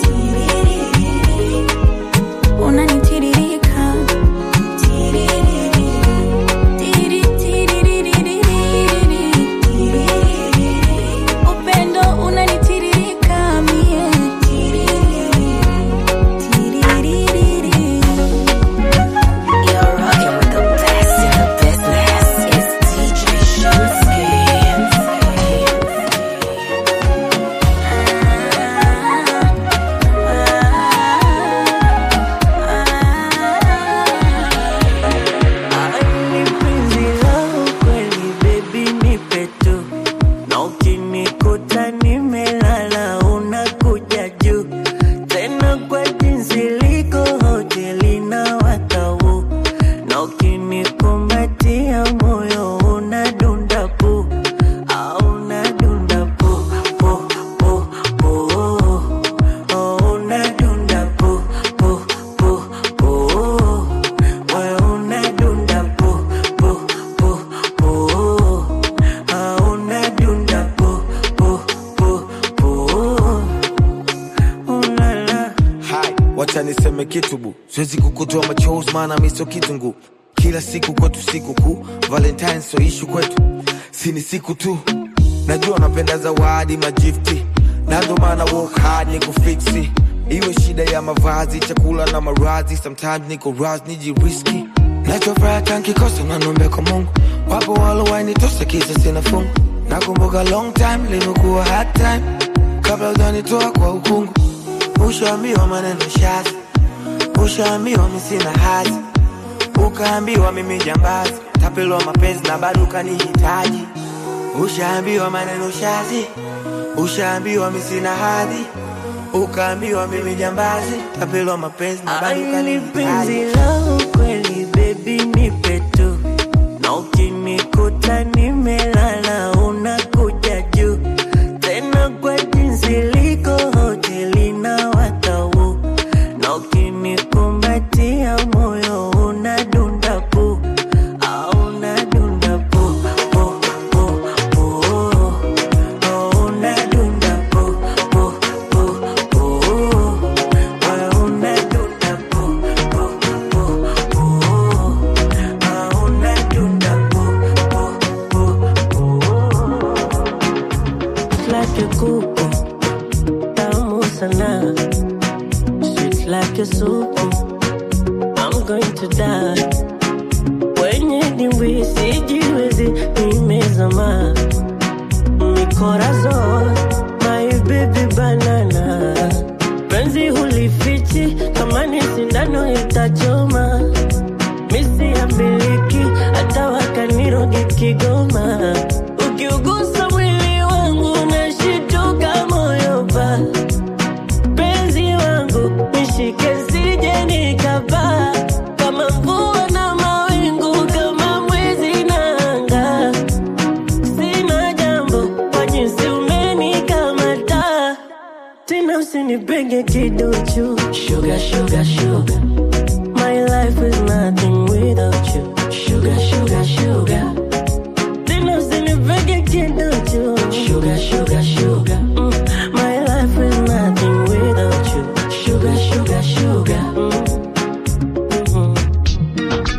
Tiririri. unanitiririka Tiririri. Tiri, tiririri. Tiririri. upendo unanitiririka mie Tiririri. Tiririri. You're rocking with the best. ukinikumbatia moyo unadunda pu au unadunda pu pu pu pu oh, unadunda pu pu pu pu moyo unadunda pu pu pu pu ah, unadunda pu pu pu pu ulala Hai, wacha niseme kitu bu, siwezi kukutoa machozi maana mi sio kitungu. Kila siku kwetu siku kuu, Valentine sio ishu kwetu, si ni siku tu. Najua napenda zawadi majifti, na ndo maana work hard ni kufiksi. Iwe shida ya mavazi, chakula na maradhi, sometimes niko raz nijiriski. Nachofuraha tankikosa nanombe kwa Mungu, wapo walowainitosa kisa sina fungu. Nakumbuka long time limekuwa hard time, kabla ujanitoa kwa ukungu Ushaambiwa maneno shazi, ushaambiwa mi sina hazi, ukaambiwa mimi jambazi, tapelwa mapenzi na bado ukanihitaji. Ushaambiwa maneno shazi, ushaambiwa mi sina hadhi, ukaambiwa mimi jambazi, tapelwa mapenzi na bado Aili penzi ukanihitaji. langu kweli baby nipe tu na ukinikuta nimelala unakuja juu tena kwa jinsi liko hoteli na watau na ukinikumbatia moyo unadunda pu au unadunda pu pu pu pu oh, unadunda pu pu pu pu moyo unadunda pu pu pu pu ah, unadunda pu pu pu pu like a kuku tamu sana sweet like a soup I'm going to die kwenye dimbwi sijiwezi nimezama mikorazon my baby banana penzi hulifichi kama ni sindano itachoma misi ya miliki hata wakanirogi kigoma ukiugusa mwili wangu nashituka moyo pa penzi wangu nishike sije nikapaa kama mvua na mawingu kama mwezi na anga sina jambo kwa jinsi umenikamata tena usinipenge kiduchu sugar, sugar, sugar. My life is nothing without you sugar, sugar, sugar. Tena usinipenge kiduchu sugar, sugar, sugar. Mm. My life is nothing without you sugar, sugar, sugar. Mm. Mhm.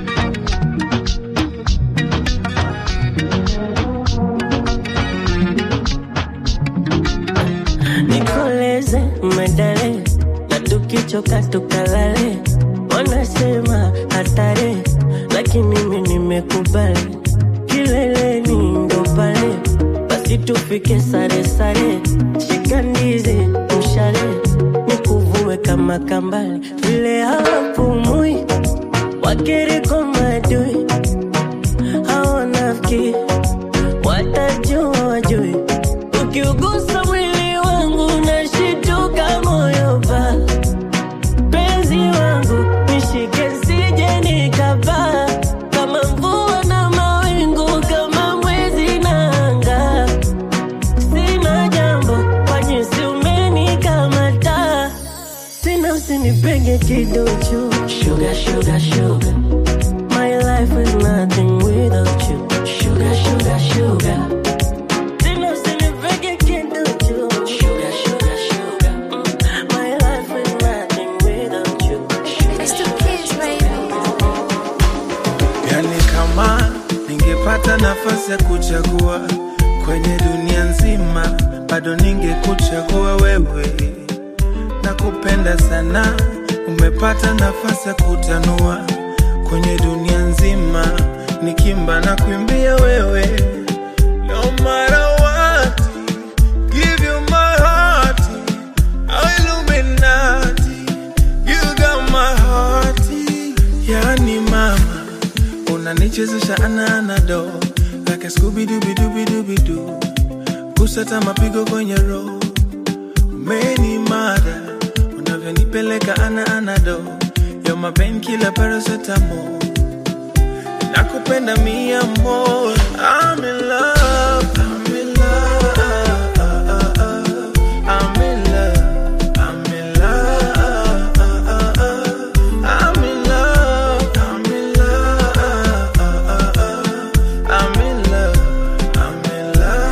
nikoleze medale na tukichoka tukalale wanasema hatari lakini mimi nimekubali kileleni ndo pale basi tufike sare sare shika ndizi mshale nikuvue kama kambale vile hawapumui wakiriko madui hawanafiki watajua wajui ukiugusa mwili wangu nashituka moyo pa penzi wangu nishike sije nikapaa kama mvua na mawingu kama mwezi na anga sina jambo kwa jinsi umenikamata tena usinipenge kiduchu sugar, sugar, sugar. My life is nothing without you sugar, sugar, sugar. Tena usinipenge kiduchu sugar, sugar, sugar. Mm. My life is nothing without you Yani kama ningepata nafasi ya kuchagua kwenye dunia nzima, bado ningekuchagua wewe. Nakupenda sana, umepata nafasi ya kutanua kwenye dunia nzima, nikimba na kuimbia wewe. No matter what, give you my heart, Illuminati, you got my heart. Yani mama unanichezesha ananado like a Scooby Dooby Dooby Dooby Doo, kusata mapigo kwenye roho, umeni mada unavyonipeleka ana anado, you're my painkiller paracetamol, nakupenda mia more. I'm in love, I'm in love, I'm in love, I'm in love, I'm in love, I'm in love, I'm in love, I'm in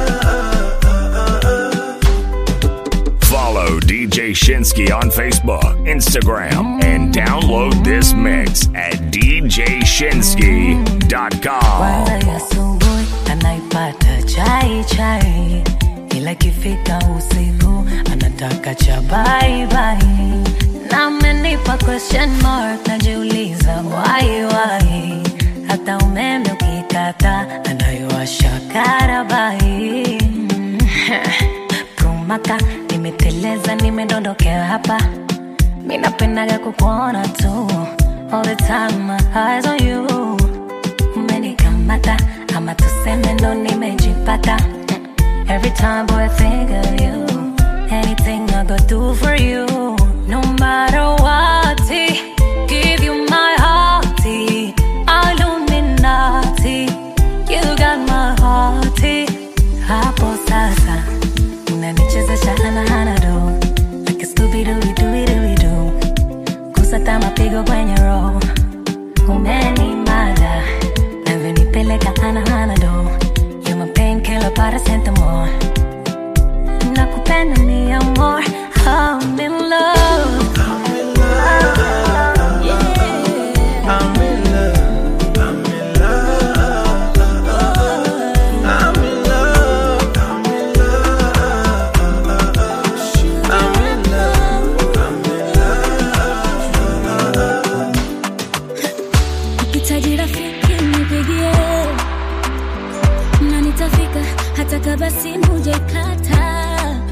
love. Follow DJ Shinsky on Facebook, Instagram, and download this mix at djshinsky.com. Kwanza ya asubuhi anaipata chai chai, ila ikifika usiku anataka cha bye bye. Na amenipa question mark, najiuliza why why. Hata umeme ukikata anaiwasha karabai. Kumaka nimeteleza, nimedondokea hapa, mi napendaga kukuona tu all the time, my eyes on you umenikamata ama tuseme ndo nimejipata every time boy I think of you anything I go do for you no matter what give you my heart Illuminati you got my heart hapo sasa unanichezesha hana do like a Scooby Doo Doo Doo Doo kusata mapigo kwenye roho umenimada navyonipeleka hana do you my painkiller paracetamol nakupenda mi amor I'm in love Ukihitaji rafiki nipigie, na nitafika hata kama simu hujaikata.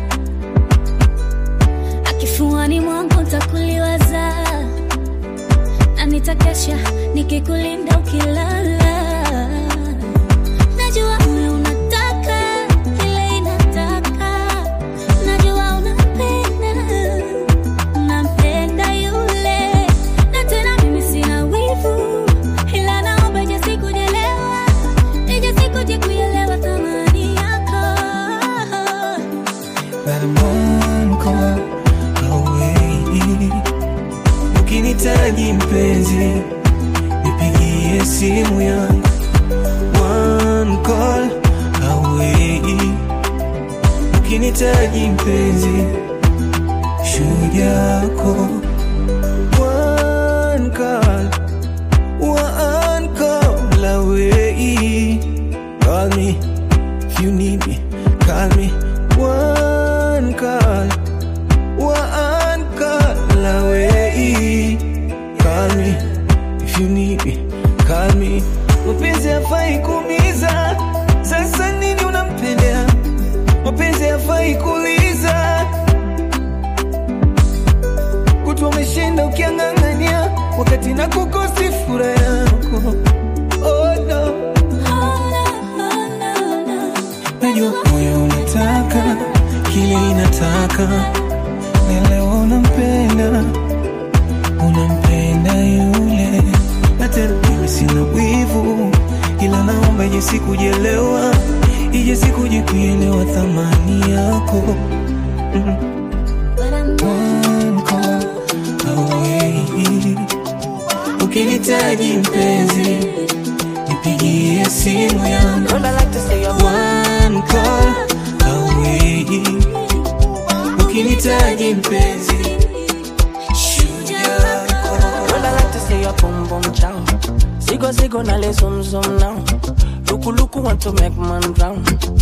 Akifuani mwangu nitakuliwaza, na nitakesha nikikulinda ukilala. Najua ule unataka ile inataka, najua unapenda nampenda yule na tena mimi sina wivu ila naomba ije sikujelewa ije sikuje kuelewa thamani yako But I'm one call away. Ukinitaji mpenzi, nipigie simu yangu. One call away. Ukinitaji mpenzi, shujaa yako. One call, one call away. Call me if you need me. Call me one call, one call away. Call me if you need me. Call me. Mapenzi hafai kuumiza, sasa nini unampendea? Mapenzi hafai kuuliza, kutwa umeshinda ukiang'ang'ania, wakati na kukosi furaha yako. Oh no. Najua moyo unataka kile inataka, na leo unampenda, unampenda yule, na tena mimi sina wivu, ila naomba ije sikujelewa, ije sikuje kuelewa thamani yako. Mm. One call away. Ukinitaji mpenzi, nipigie simu yangu. One call away. Ukinitaji mpenzi, Girl, I like to say your boom boom chow. Sigo sigo na le zoom zoom now. Luku luku want to make man drown.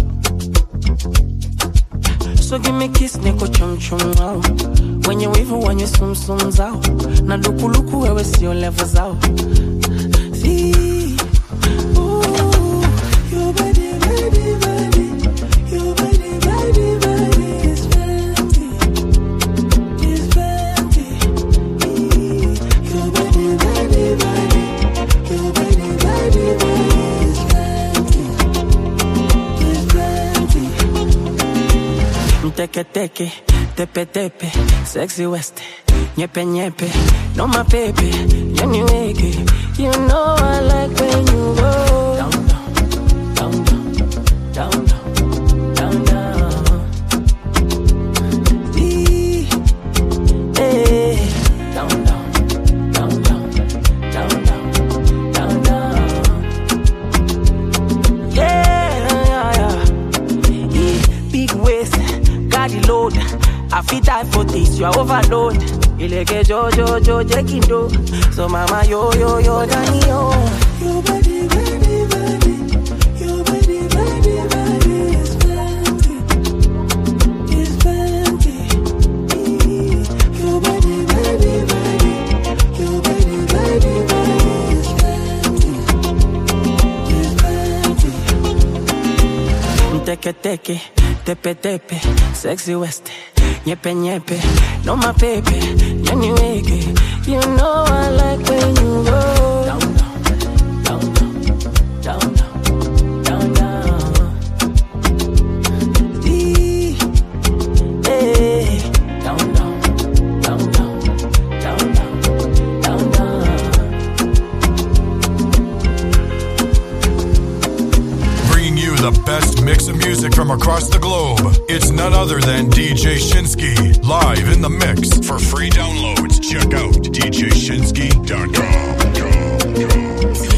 So give me kiss niko chum chum wow. Wenye wivu wenye sum sum zao. Na luku luku wewe sio level zao. See, ooh, your body, body, body, your body, body, body is fancy, is fancy. Your body, body, body, your body, body, body is fancy, is fancy. Mteke teke, tepe tepe, sexy west, nyepe nyepe, no my baby, yani weke. You know I like when you go down down, down down, down down. Ee, eh, down down, down down, down down, down down. Yeah, yeah, yeah. Yeah, big waist, carry load. I fit die for this, you are overload. Ileke jo jo jo jekindo. So mama yo yo yo dani yo. Your body, body, body. Your body, body, body is plenty. Is plenty. Your body, body, body. Your body, body, body is plenty. Is plenty. Teke teke, tepe tepe, sexy west, nyepe nyepe, no my baby, yani weke. You know I like when you go down down, down down, down down. Ee, eh, down down, down down, down down, down down. Bringing you the best mix of music from across the globe. It's none other than DJ Shinsky, live in the mix. For free downloads, check out djshinsky.com.